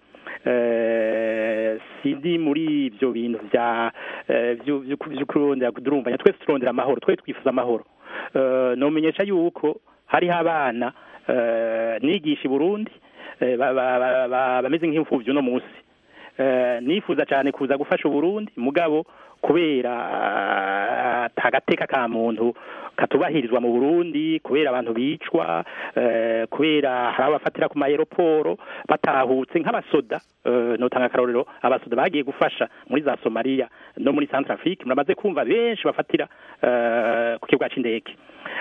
sindi muri ibyo bintu bya byo kurondera durumvanya twese turondera amahoro twese twifuza amahoro nomenyesha yuko hariho abana nigisha i burundi bameze nk'imfubyi uno munsi nifuza cyane kuza gufasha uburundi mugabo kubera agateka ka muntu katubahirizwa mu burundi kubera abantu bicwa kubera hari abafatira ku mayeroporo batahutse nk'abasoda notanga akarorero abasoda bagiye gufasha muri za somaliya no muri centrafrique muramaze kumva benshi bafatira ku kibuga cy'indege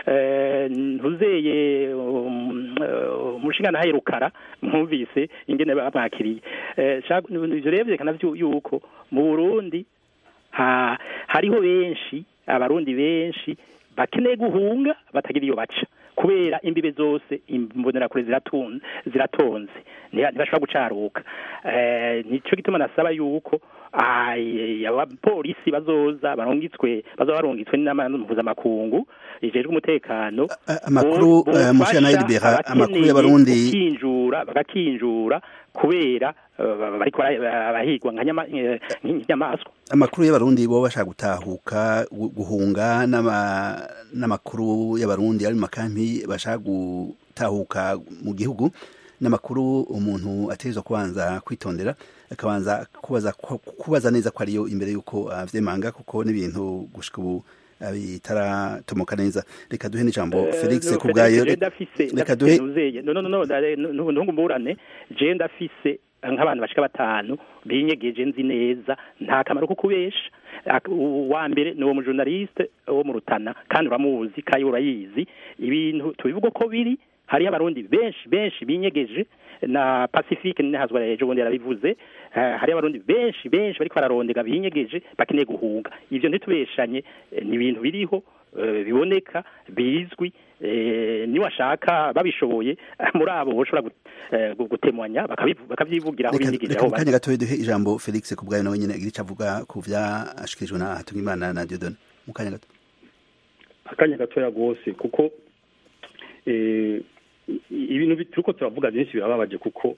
ntuzeye umushinga nahaye rukara mwumvise ingene bamwakiriye ivyo rero vyerekana yuko mu burundi hariho benshi abarundi benshi bakeneye guhunga batagira iyo baca kubera imbibe zose imbonerakure ziratonze ntibashobora gucaruka nicyo gituma nasaba yuko abapolisi bazoza barungitswe bazoba barungitswe n'inama mpuzamakungu ijejwe umutekano amakuru mushya nayo libera amakuru y'abarundi bakinjura bagakinjura kubera bariko barahigwa nk'inyamaswa amakuru y'abarundi bo bashaka gutahuka guhunga n'amakuru y'abarundi ari mu makampi bashaka gutahuka mu gihugu n'amakuru umuntu ategerezwa kubanza kwitondera akabanza kubaza kubaza neza ko ariyo imbere y'uko avyemanga kuko n'ibintu gushika ubu bitaratomoka neza reka duhe n'ijambo felix ku bwayo reka duhe ntungu mburane je ndafise nk'abantu bashika batanu binyegeje nzi neza nta kamaro ko kubesha Ak- uwa mbere ni uwo mujournaliste wo mu rutana kandi uramuzi kandi urayizi ibintu tubivuga ko biri hariyo abarundi benshi benshi binyegeje na pacifique ninahazwa ejo bundi yarabivuze eh, hariyo abarundi benshi benshi bariko bararondega binyegeje bakeneye guhunga ivyo ntitubeshanye eh, ni ibintu biriho eh, biboneka bizwi eh, niwashaka babishoboye muri abo boshobora gu- eh, gu- gutemanya bakabivu- bakavyivugira aho reka binyegeje reka aho mu bari kanya gatoya duhe ijambo felix ku bwayo nawe nyine agira icyo avuga ku vyashikirijwe na hatungimana na diodone mu kanya gato akanya gatoya rwose kuko eh, i- ibintu bi- turiko turavuga byinshi birababaje kuko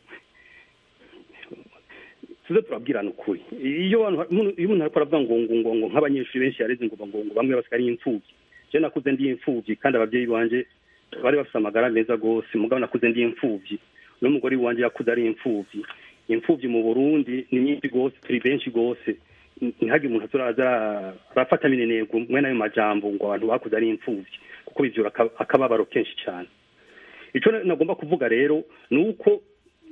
tuze turabwirana ukuri iyo abantu umuntu- iyo umuntu ariko aravuga ngo ngo ngo ngo nk'abanyeshuri benshi yareze ngo ngo ngo bamwe basigaye ari imfubyi je nakuze ndi imfubyi kandi abavyeyi banje bari bafite amagara meza rwose mugabo nakuze ndi imfubyi n'umugore wanje yakuze ari imfubyi imfubyi mu burundi ni nyinshi rwose turi benshi rwose ntihagire umuntu aturaza arafata minenego mwene ayo majambo ngo abantu bakuze ari imfubyi kuko bivyura aka- akababaro kenshi cyane ico na- nagomba kuvuga rero ni uko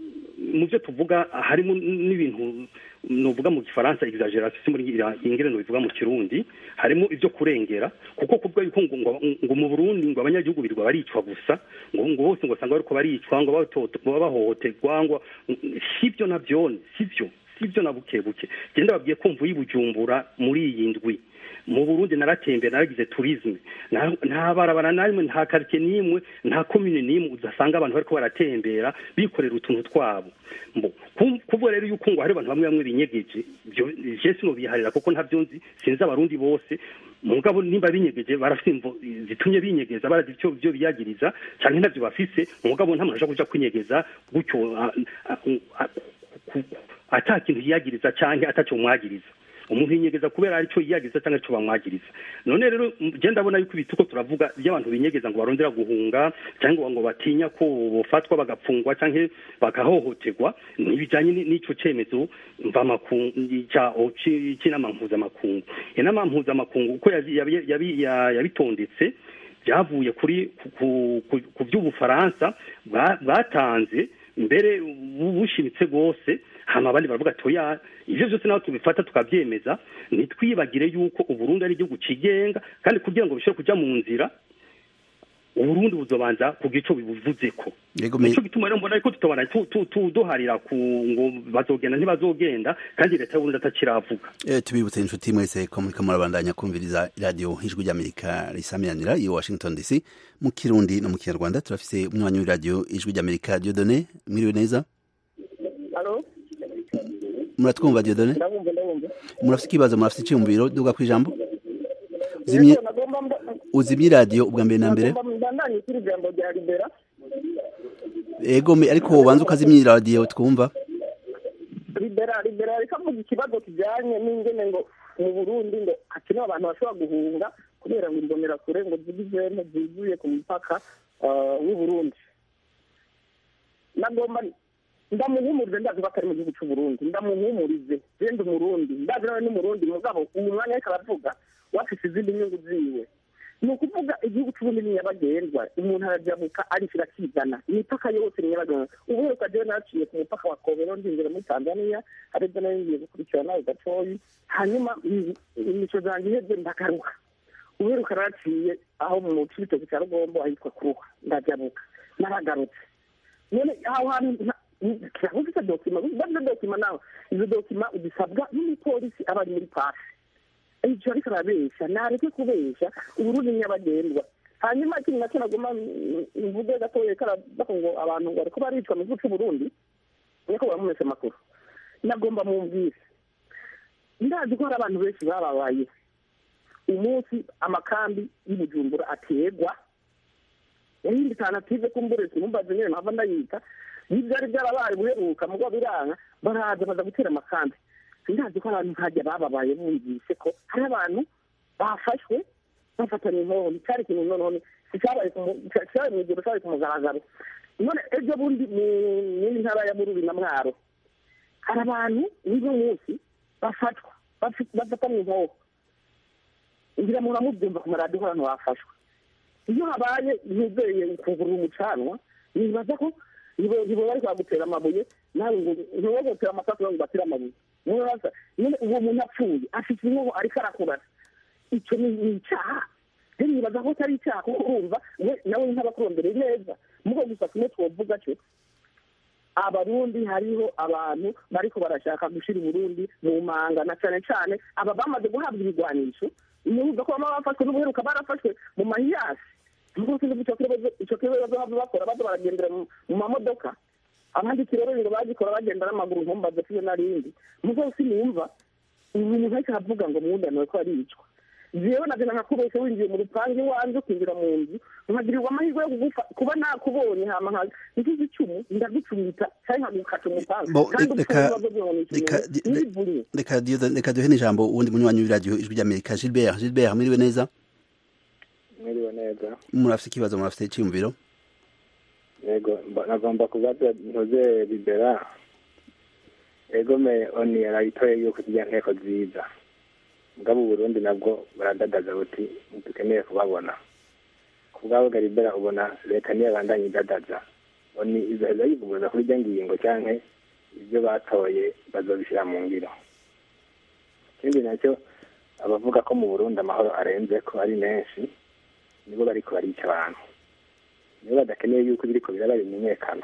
mu byo tuvuga harimo n'ibintu nuvuga mu gifaransa exaggeration si muri ingere bivuga mu kirundi harimo ibyo kurengera kuko kuvuga yuko ngo, ngo, ngo mu Burundi ngo abanyagihugu birirwa baricwa gusa ngo ngo bose ngo usanga bariko baricwa ngo batoto- ngo bahohoterwa ngo sibyo navyo sibyo sibyo na buke buke genda babwiye ko mvuye i Bujumbura muri iyi ndwi mu Burundi naratembera naragize tourisme nta nta barabara na rimwe nta quartier n'imwe nta commune n'imwe uzasanga abantu bariko baratembera bikorera utuntu twabo mbo ku- kuvuga rero yuko ngo hari abantu bamwe bamwe binyegeje byo je sinobiharira kuko ntavyo nzi sinzi abarundi bose mugabo nimba binyegeje barafite imvo zitumye binyegeza barazi icyo byo biyagiriza canke ntavyo bafise mugabo nta muntu ashaka kuja kwinyegeza gutyo a- a- a- ku- ata kintu yiyagiriza canke ataco mwagiriza umuntu yinyegeza kubera arico yiyagiriza cyangwa ico bamwagiriza none rero je ndabona yuko ibituko turavuga iyo abantu binyegeza ngo barondera guhunga cyangwa ngo batinya ko bofatwa bagapfungwa canke bagahohoterwa ntibijanye ni- n'ico cemezo mvamakungu ca c'inama mpuzamakungu inama mpuzamakungu uko yabi- yabi- yabi- ya- yabitondetse byavuye kuri ku- ku- ku- ku by'ubufaransa bwa- bwatanze mbere bu- bushimitse rwose hama abandi baravuga ati oya ivyo vyose naho tubifata tukavyemeza ntitwibagire yuko uburundi ari igihugu cigenga kandi kugira ngo bishobore kuja mu nzira uburundi buzobanza kugira ico bibuvuzeko Yego, me- nico gituma rero mbona yuko tutobana tu- tu- tu- duharira ku ngo bazogenda ntibazogenda kandi leta y'uburundi atakiravuga Eh, tubibutse inshuti mwese ko muriko murabandanya kumviriza iradiyo ijwi ry'amerika risamiranira i washington dc mu kirundi no mu kinyarwanda turafise umwanya w'iradiyo ijwi ry'amerika diodone mwiriwe neza Halo? muratwumva diodone ndabumva ndabumva murafise ikibazo murafise iciyumviro duga kw'ijambo uzimye Yego, nagomba mba- uzimye iradiyo ubwa mbere na mbere nagomba mbandanye kuri ijambo rya libera ego me- ariko wobanza ukazimya iradiyo twumva libera libera ariko avuga ikibazo kijyanye n'ingene ngo mu burundi ngo hakenewe abantu bashobora guhunga kubera ngo imbonerakure ngo zigizene zuzuye ku mupaka ah, w'u burundi nagomba ndamuhumurize ndazi ko atari mu gihugu cy'u burundi ndamuhumurize genda umurundi ndazi nawe n'umurundi mugabo uyu mwanya ariko aravuga wafise izindi nyungu ziwe ni ukuvuga igihugu cy'ubundi ni nyabagendwa umuntu arajabuka arishira akizana imipaka yose ni nyabagendwa ubu rero ukajewe naciye ku mupaka wa kobero ndinjira muri tanzania aribyo nayo ngiye gukurikira nawe gatoyi hanyuma i- imico zanjye iheze ndagaruka uheruka naciye aho mu cibitoki cya rugombo ahitwa kuruha ndajabuka naragarutse none aho hantu ufite dokima bavuze dokima nawe izo dokima zisabwa n'umupolisi aba ari muri pasi icyo ariko arabeshya ntareke kubeshya uburundi nyabagendwa hanyuma ikintu nacyo naguma mvuge gatoya karavuga ngo abantu bariko baricwa mu gihugu c'uburundi niko bamumese amakuru nagomba mumbwire ndazi ko hari abantu benshi bababaye umunsi amakambi y'ubujumbura ategwa yahindi alternative kumburetse mumbaze nyene mpava ndayita n'ivyari vyarabaye buheruka mugabo biranga baraza baza gutera amakambi ndazi ko abantu nkajya bababaye bumvise ko hari abantu bafashwe bafatanye inkoho cyari ikintu noneho cyabaye cyabaye mu gihe cyabaye ku mugaragaro none ejo bundi mu yindi ntara ya bururi na mwaro hari abantu n'uno munsi bafatwa bafatanye inkoho ngira muntu amubyumva ku maradiyo abantu bafashwe iyo habaye ntizeye ukugurura umucanwa nibaza ko ntibo bari kwagutera amabuye nawe ngo ntibogotera amasasu ngo batire amabuye muraza nyine uwo muntu apfuye afite inkoho ariko arakurasa icyo ni ni icyaha rero nibaza ko atari icyaha kuko urumva we nawe nk'abakurondere neza mugo gusa kimwe twovuga cyo abarundi hariho abantu bariko barashaka gushira uburundi mu manga na cane cane aba bamaze guhabwa ibigwanisho nibuza ko bama bafashwe n'ubuheruka barafashwe mu mahiyasi nuko sinzi ico kibazo ico kibazo bazohava bakora baza baragendera mu mu mamodoka abandi kirorero ngo bagikora bagenda n'amaguru ntumbaze fiyo narindi mugo sinumva umuntu ariko aravuga ngo mwundaniwe ko aricwa jewe nagenda nkakubesha winjiye mu rupangu iwanje ukinjira mu nzu nkagirirwa amahirwe yo kugufa kuba nakubonye hama nka nkizi icumu ndagucumita canke nkagukata umupanga Bo, kandi reka- upfuye ibibazo byononisha reka- umuntu nibivunye reka Dieudonne- reka duhe n'ijambo uwundi munywanyi w'iradiyo ijwi ry'amerika gilbert gilbert mwiriwe neza mwiriwe neza murafite ikibazo murafite icyiyumviro yego mba- nagomba kubaza ntuze libera ego me oni yarayitoye yuko zijya nteko nziza mugabo uburundi nabwo buradadaza buti ntidukeneye kubabona ku bwabo garibera ubona leta niyo bandanye idadaza oni izaheza yivuguruza kuri iryo ngingo canke ibyo batoye bazobishyira mu ngiro ikindi nacyo abavuga ko mu burundi amahoro arenze ko ari menshi nibo bariko barica abantu nibo badakeneye yuko ibiriko biraba bimenyekana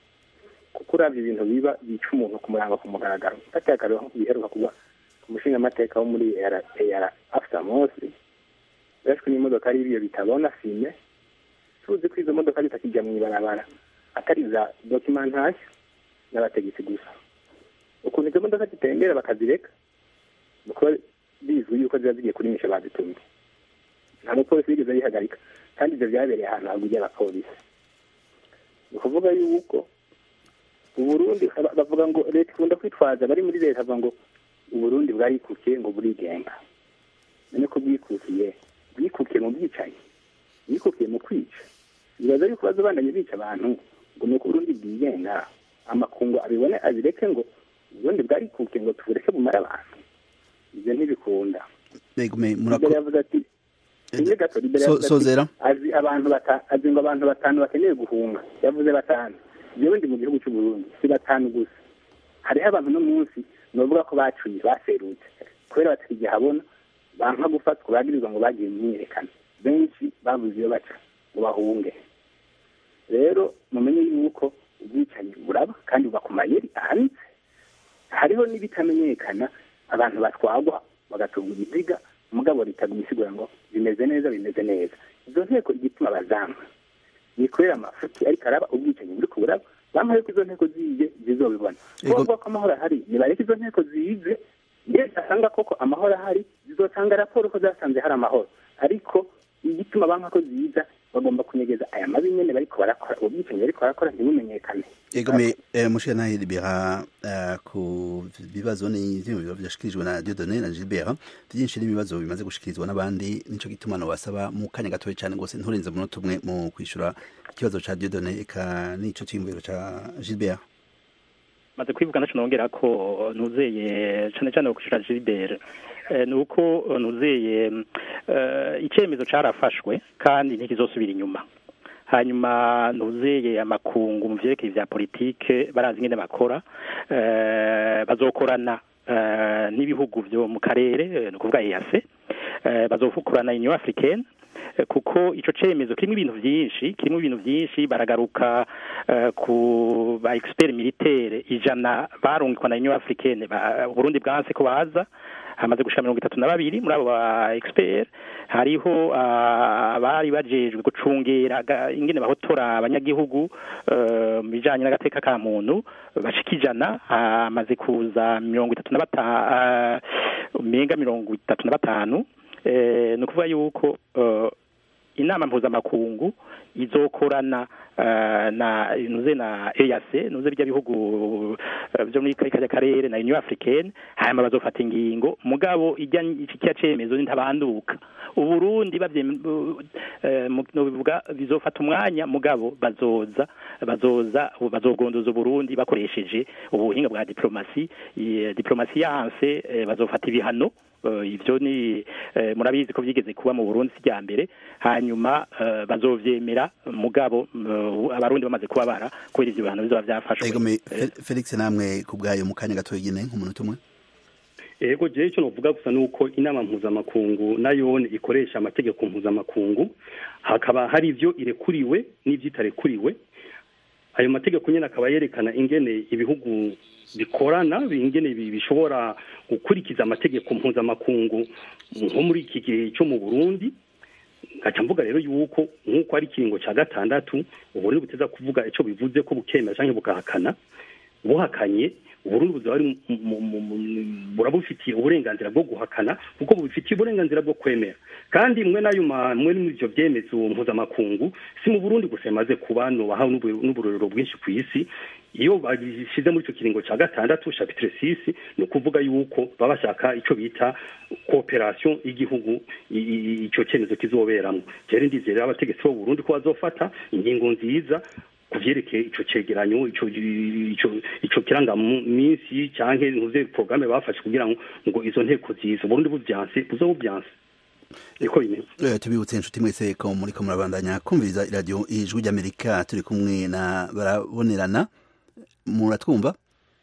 kuko uravye ibintu biba bica umuntu ku murango ku mugaragaro gateye akarero nko biheruka kuba ku mushingamateka wo muri era after mosi bashwe n'imodoka ari ibiyo bitabona fime tuzi ko izo modoka zitakijya mu ibarabara atari za documentation n'abategetsi gusa ukuntu izo modoka zitembera bakazireka kuko bizwi yuko ziba zigiye kurimisha bazitumye nta mupolisi yigeze yihagarika kandi ibyo byabereye ahantu haguye abapolisi ni ukuvuga yuko uburundi aba- bavuga ngo leta ikunda kwitwaza bari muri leta bavuga ngo uburundi bwarikukiye ngo burigenga none ko bwikukiye bwikukiye mu bwicanyi bwikukiye mu kwica bibaza yuko bazobandanye bica abantu ngo ni uko uburundi bwigenga amakungu abibone abireke ngo uburundi bwarikukiye ngo tubureke bumare abantu ibyo ntibikunda Yego, me- Libera murako- yavuze ati Sinzi gato Libera So- yavuze ati, sozera. azi abantu bata azi ngo abantu batanu bakeneye guhunga yavuze batanu jewe ndi mu gihugu cy'u Burundi si batanu gusa hariho abantu no munsi novuga ko bacuye baserutse kubera batari habona banka gufatwa bagirizwa ngo bagiye mu myiyerekano benshi babuze iyo baca ngo bahunge rero mumenye yuko ubwicanyi buraba kandi buba ku mayeri ahanitse hariho n'ibitamenyekana abantu batwagwa bagatunga ibiziga umugabo ritaga imisigura ngo bimeze neza bimeze neza izo nteko igituma bazanga ni kubera amafuti ariko araba ubwicanyi buri kuburaba bamuhaye ko izo nteko zize zizobibona Ego. kubavuga ko amahoro ahari nibareke izo nteko zize iyo zasanga koko amahoro ahari zizotanga raporo ko zasanze hari amahoro ariko igituma banka ko ziza bagomba kunyegeza aya mabi nyene bariko barakora ubwicanyi bariko barakora ntibumenyekane Ego me eh, mushira libera eh, ku bibazo n'ivyiyumviro vyashikirijwe na Dieudonne na Gilbert vyinshi n'ibibazo bimaze gushikirizwa n'abandi nico gituma no basaba mu kanya gatoya cane gose nturenze umunota umwe mu kwishura ikibazo ca Dieudonne eka n'ico ciyumviro ca Gilbert maze kwivuga naco nongera ko nuzeye cane cane kushira Gilbert eh, nuko nuzeye eh, icemezo carafashwe kandi ntikizosubira inyuma hanyuma nuzeye amakungu mu vyerekeye vya politike barazi ingene bakora eh, bazokorana eh, n'ibihugu vyo mu karere eh, ni ukuvuga EAC eh, bazokorana Union Africaine Eh, kuko ico cemezo kirimo ibintu vyinshi kirimo ibintu vyinshi baragaruka eh, ku ba expert militaire ijana barungikwa na Union Africaine ba Burundi bwanse ko baza hamaze gushika mirongo itatu na babiri muri abo ba expert hariho ah, abari bajejwe gucungera ga- ingene bahotora abanyagihugu eh, mu bijanye n'agateka ka muntu bashika ijana hamaze kuza mirongo itatu na batanu umenga mirongo itatu na batanu eh, ni ukuvuga yuko eh, inama mpuzamakungu izokorana eh, na nuze na EAC nuze bijya bihugu eh, byo muri kariya karere na Union Africaine hanyuma bazofata ingingo mugabo ijya iki cya cemezo ntabanduka uburundi bavye eh, mu- no bivuga bizofata umwanya mugabo bazoza bazoza bazogondoza uburundi bakoresheje ubuhinga bwa diplomasi eh, diplomasi yanse eh, bazofata ibihano eh, ivyo ni eh, murabizi ko vyigeze kuba mu Burundi sijya mbere hanyuma eh, bazovyemera mugabo eh, abarundi bamaze kubabara kubera ivyo bihano bizoba vyafashwe ego me Fe- felix namwe ku bwayo mu kanya gato nyine nk'umunota umwe ego jewe icyo novuga gusa nuko inama mpuzamakungu nayo ikoresha amategeko mpuzamakungu hakaba hari ivyo irekuriwe n'ivyo itarekuriwe ayo mategeko nyene akaba yerekana ingene ibihugu bikorana ingene bi- bishobora gukurikiza amategeko mpuzamakungu nko muri iki gihe cyo mu Burundi ngaca mvuga rero yuko nk'uko ari ikiringo cya gatandatu uburundi buteza kuvuga ico bivuze ko bukemera canke bugahakana buhakanye uburundi buzaba ari mu- mu- mu- mu- burabufitiye uburenganzira bwo guhakana kuko bubifitiye uburenganzira bwo kwemera kandi mwe nayo ma- mwe muri ivyo vyemezo mpuzamakungu si mu burundi gusa bimaze kuba nobahawe n'ubu- n'uburorero bwinshi ku isi iyo babishize muri ico kiringo ca gatandatu chapitre 6 ni ukuvuga yuko baba bashaka ico bita cooperation y'igihugu i- i- ico cemezo kizoberamwo rero ndizera abategetsi b'u Burundi ko bazofata ingingo nziza kuvyerekeye ico cegeranyo ico ico ico kiranga minsi canke ntuze programme bafashe kugira ngo ngo izo nteko ziza Burundi buvyanse buzobuvyanse niko bimeze Eh, tubibutse inshuti mwese ko muriko murabandanya kumviriza iradiyo ijwi ry'amerika turi kumwe na barabonerana muratwumva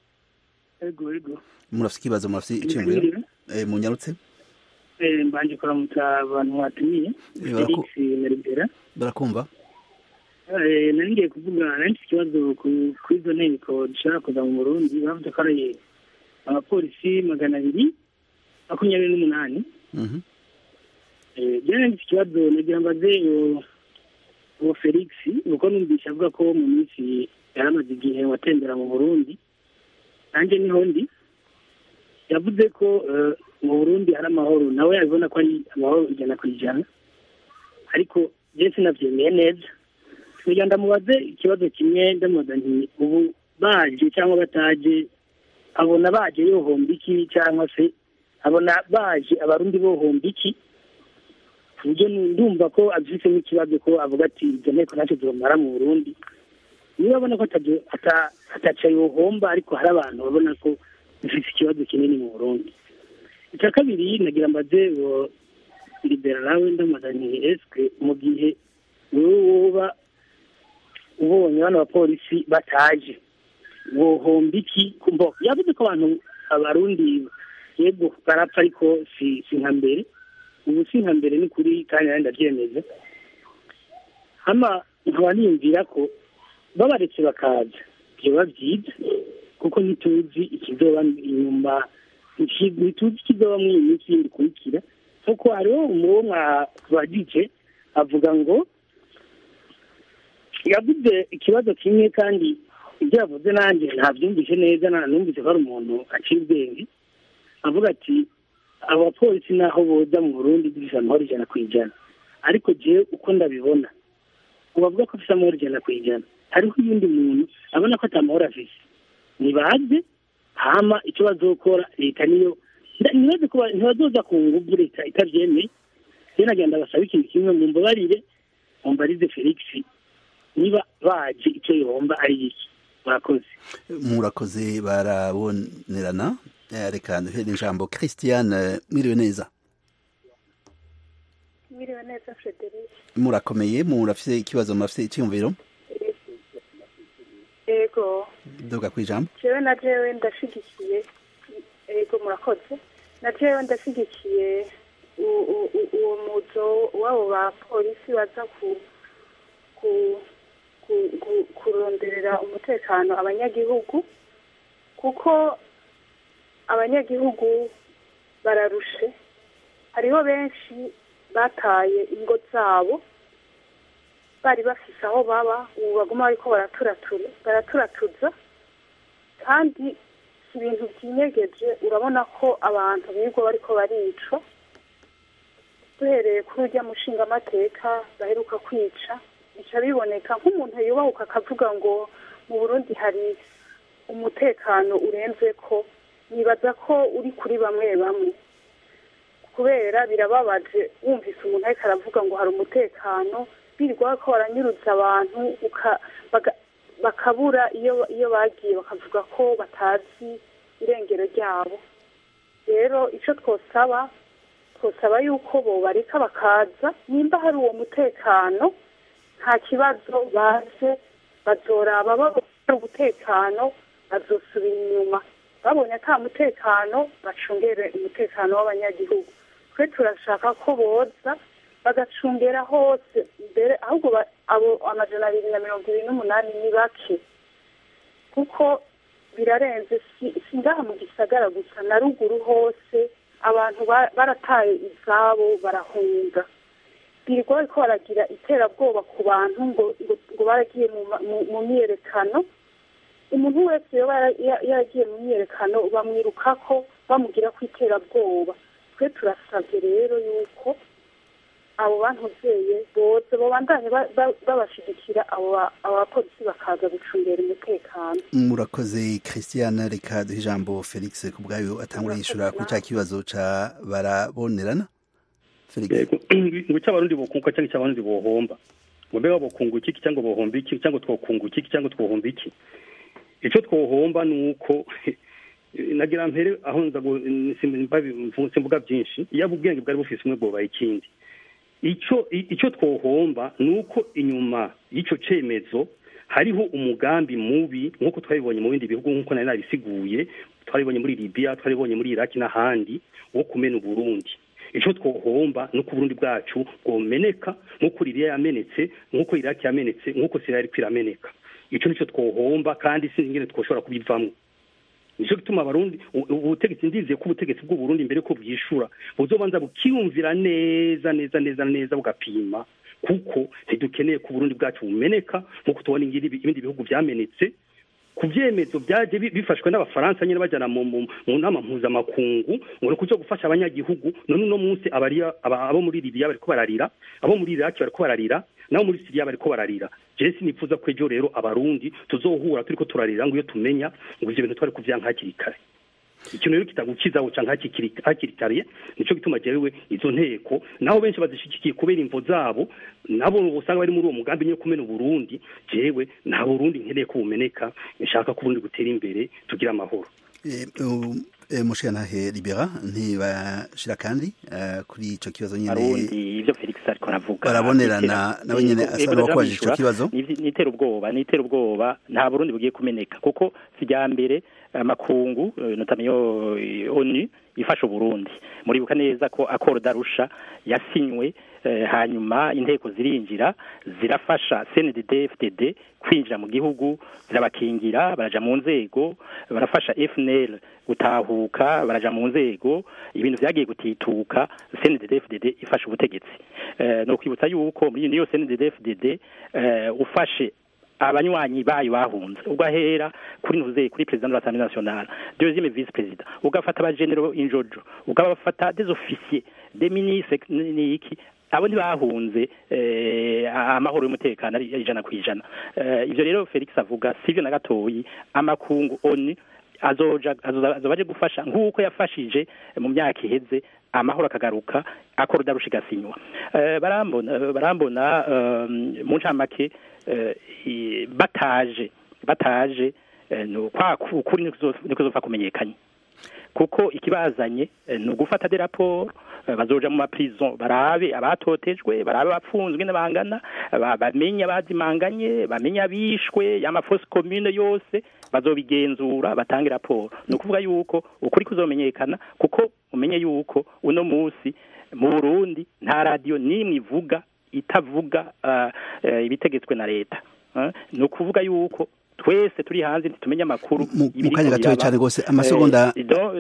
ego ego murafise ikibazo murafise iciyumviro Eh, munyarutse Eh, mbanje kuramutsa abantu mwatumiye Eh, baraku- felix na ribera barakumva Eh, nari ngiye kuvuga nari mfite ikibazo ku- kuri izo nteko dushobora kuza mu burundi bavuze ko ari abapolisi magana abiri makumyabiri n'umunani Mhm. Eh, jewe nari mfite ikibazo nagira mbaze uwo- uwo felix nuko numvise avuga ko mu minsi yaramaze igihe watembera mu burundi nanjye niho ndi yavuze ko eh, mu burundi hari amahoro nawe yabibona ko ari amahoro ijana ku ijana ariko je sinavyemeye neza kugira ndamubaze ikibazo kimwe ndamubaza nti ubu baje cyangwa bataje abona baje yohomba iki cyangwa se abona baje abarundi bohomba iki ku buryo ndumva ko abifitemo ikibazo ko avuga ati izo nteko ntacyo zomara mu burundi niba abona ko ataje- ata- ataca yohomba ariko hari abantu babona ko bifite ikibazo kinini mu burundi icya kabiri nagira mbaze uwo libera nawe ndamubaza nti esike mu gihe wowe woba ubonye bano bapolisi bataje wohomba iki kumbo yavuze ko abantu abarundi yego barapfa ariko si si nka mbere ubu si nka mbere ni kuri kandi nanjye ndabyemeza hama nkaba niyumvira ko babaretse bakaza byoba byiza kuko ntituzi ikizoba inyuma iki- ntituzi ikizoba muri iyi minsi yindi ikurikira kuko hariho umuwo mwabagije avuga ngo yavuze ikibazo kimwe kandi ibyo yavuze nanjye ntabyumvise neza nta numvise ko ari umuntu aciye ubwenge avuga ati abapolisi naho boza mu burundi dufise amahoro ijana ku ijana ariko jewe uko ndabibona ubavuga ko afise amahoro ijana ku ijana hariho uyundi muntu abona ko ata mahoro afise nibaze hama icyo bazokora leta niyo nda- nibaze ko ba- ntibazoza ku nguvu leta itavyemeye rero nagenda basaba ikintu kimwe mumbabarire mumbarize felix niba baje icyo yomba ari iki murakoze murakoze barabonerana Eh, reka duhere ijambo christiane mwiriwe neza Mwiriwe neza Frederic. murakomeye murafise ikibazo murafise iciyumviro Ego, duga kwijambo jewe na jewe ndashigikiye ego murakoze. Na jewe ndashigikiye u- u- u- uwo muzo w'abo bapolisi baza ku ku ku- ku- kuronderera umutekano abanyagihugu kuko abanyagihugu bararushe hariho benshi bataye ingo zabo bari bafise aho baba ubu baguma bariko baraturatura baraturatuza kandi si ibintu byinyegeje urabona ko abantu birirwa bariko baricwa duhereye kuri urya mushingamateka baheruka kwica bica biboneka nk'umuntu yubahuka akavuga ngo mu burundi hari umutekano urenze ko nibaza ko uri kuri bamwe bamwe kubera birababaje wumvise umuntu ariko aravuga ngo hari umutekano birirwa ko baranyurutsa abantu uka- baga- bakabura iyo iyo bagiye bakavuga ko batazi irengero ryabo rero icyo twosaba twosaba yuko bobareka bakaza nimba hari uwo mutekano nta kibazo baze bazoraba babona hari umutekano bazosubira inyuma babonye ata mutekano bacungere umutekano w'abanyagihugu twe turashaka ko boza bagacungera hose mbere ahubwo ba- abo amajana abiri na mirongo ibiri n'umunani ni bake kuko birarenze si si ngaha mu gisagara gusa na ruguru hose abantu ba- barataye izabo barahunga birirwa bariko baragira iterabwoba ku bantu ngo ngo, ngo baragiye mu, ma- mu, mu myiyerekano umuntu wese yoba yara- ya- yaragiye mu myiyerekano bamwirukako bamugira ko iterabwoba twe turasabye rero yuko abo bantuzeye boze babandanye ba- ba- babashigikira abo ba- abo bapolisi bakaza gucungera umutekano murakoze christiane reka duhe ijambo felix ku bwayo atangura yishura kuri cya kibazo ca barabonerana felix ngo icyo abarundi bokunguka cyangwa icyo abarundi bohomba ngo mbega bokunguka iki cyangwa bohomba iki cyangwa twokunguka iki cyangwa twohomba iki icyo twohomba ni uko nagira mpere aho nza gu- simba- simvuga byinshi yaba ubwenge bwari bufise umwe bwobaye ikindi icyo i- icyo twohomba ni uko inyuma y'icyo cyemezo hariho umugambi mubi nk'uko twabibonye mu bindi bihugu nk'uko nari nabisiguye twabibonye muri libiya twabibonye muri iraki n'ahandi wo kumena uburundi icyo twohomba ni uko uburundi bwacu bwomeneka nk'uko liliya yamenetse nk'uko iraki yamenetse nk'uko siriya ariko irameneka icyo nicyo twohomba kandi sinzi ingene twoshobora kubivamo nicyo gituma abarundi u- ubutegetsi ndizeye ko ubutegetsi bw'uburundi mbere ko bwishura buzobanza bukiyumvira neza neza neza neza bugapima kuko ntidukeneye ko uburundi bwacu bumeneka nk'uko tubona ingiri ibindi bihugu byamenetse ku byemezo byaje bi- bifashwe n'abafaransa nyine bajyana mu mu- mu nama mpuzamakungu ngo ni ukuja gufasha abanyagihugu none uno munsi abariya aba- abo muri libiya bariko bararira abo muri iraki bariko bararira nabo muri siriya bariko bararira jewe sinifuza ko ejo rero abarundi tuzohura turiko turarira ngo iyo tumenya ngo ivyo bintu twari kuvyanka hakiri kare ikintu rero kitagukizaho canke hakiri hakiri kare nico gituma jewe izo nteko naho benshi bazishigikiye kubera imvo zabo nabo usanga bari muri uwo mugambi nyine kumena uburundi jewe nta burundi nkeneye ko bumeneka nshaka ko uburundi butera imbere tugira amahoro mushirantahe libera ntibashira kandi eh, kuri ico kibazo nyene arundi ivyo felix ariko aravuga barabonerana nawe nyene Yego, asa yego, n'uwakubajije ico ndamwishyura. kibazo Ni- nitera ubwoba nitera ubwoba nta burundi bugiye kumeneka kuko sijya mbere amakungu eh, notamment yo eh, onu ifasha uburundi muribuka neza ko akoro darusha yasinywe eh, hanyuma inteko zirinjira zirafasha CNDD FDD kwinjira mu gihugu zirabakingira baraja mu nzego barafasha FNL gutahuka baraja mu nzego ibintu vyagiye gutituka CNDD FDD ifasha ubutegetsi eh, no kwibutsa yuko muri iyo CNDD FDD eh, ufashe abanywanyi bayo bahunze ugahera kuri ntuze kuri president de l'Assemblée nationale deuxième vice président ugafata abagenero injojo ugafata des officiers des ministres niki abo ntibahunze eh, amahoro y'umutekano ari ijana ku ijana eh, ivyo rero Felix avuga sivyo na gatoyi amakungu oni azoja azoza azoba aje gufasha nk'uko yafashije mu myaka iheze amahoro akagaruka akora darushigasinywa eh, barambona eh, barambona eh, mu ncamake eh, i- bataje bataje eh, no kwa ukuri niko kuzopfa kumenyekanye kuko ikibazanye eh, ni ugufata de raporo eh, bazoja mu maprison barabe abatotejwe barabe abapfunzwe n'abangana ba- bamenye abazimanganye bamenye abishwe y'amafosi commune yose bazobigenzura batange raporo ni ukuvuga yuko ukuri kuzomenyekana kuko umenye yuko uno munsi mu Burundi nta radio n'imwe ivuga itavuga ah, eh, ibitegetswe na leta Ah, ni ukuvuga yuko twese turi hanze ntitumenye amakuru mu kanya gatoya cyane rwose amasegonda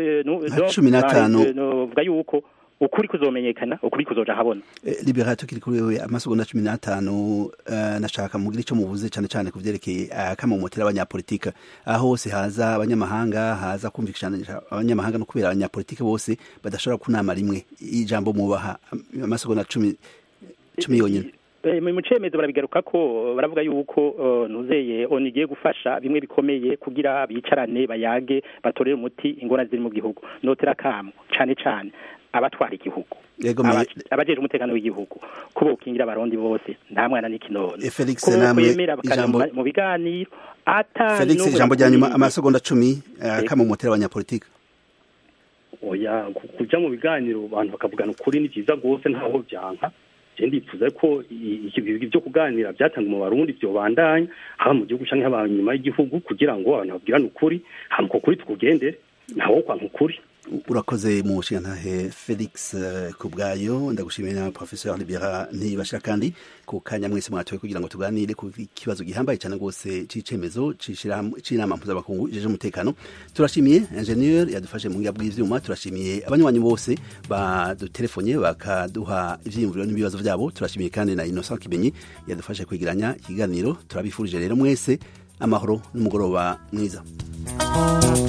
nka cumi n'atanu novuga yuko ukuri kuzomenyekana ukuri kuzoja habona Eh, libera tukiri kuri wewe amasegonda cumi n'atanu eh, nashaka mugire icyo muvuze cyane cyane ku vyerekeye akamomotera abanyapolitika aho hose haza abanyamahanga haza kumvikanisha abanyamahanga no kubera abanyapolitike bose badashobora kunama rimwe ijambo mubaha am- amasegonda cumi cumi yonyine Eh, mu cemezo barabigaruka ko baravuga yuko eh, ntuzeye onu igiye gufasha bimwe bikomeye kugira bicarane bayage batorere umuti ingorane ziri mu gihugu notera kamo cane cane abatwara igihugu Yego, me- Aba- abajejwe umutekano w'igihugu kubo ukingira abarundi bose nta mwana n'ikinono Eh, Felix, Ko namwe kwemera bakaja ijambo- mu- mu biganiro ata felix n'ubura ijambo rya nyuma kumenya. amasegonda cumi akamomotera abanyapolitike oya ku- kujya mu biganiro abantu bakavugana ukuri ni byiza rwose ntaho byanka je ndifuza ko i- i- ibi byo kuganira byatanga mu barundi byobandanya haba mu gihugu canke haba inyuma y'igihugu kugira ngo abantu babwirane ukuri hama uko kuri tukugendere ntawo kwanka ukuri urakoze mu nshingantahe felix eh, kubwayo ndagushimiye na professeur libera ntibashira kandi ku kanya mwese mwatoye kugira ngo tuganire ku kibazo gihambaye cyane rwose c'icemezo c'ishirahamwe- c'inama mpuzamakungu ijeje umutekano turashimiye ingenieur yadufashe mu buhinga bw'ivyuma turashimiye abanywanyi bose badutelefonye bakaduha ivyiyumviro n'ibibazo vyabo turashimiye kandi na innocent kimenyi yadufashe kwigiranya ikiganiro turabifurije rero mwese amahoro n'umugoroba mwiza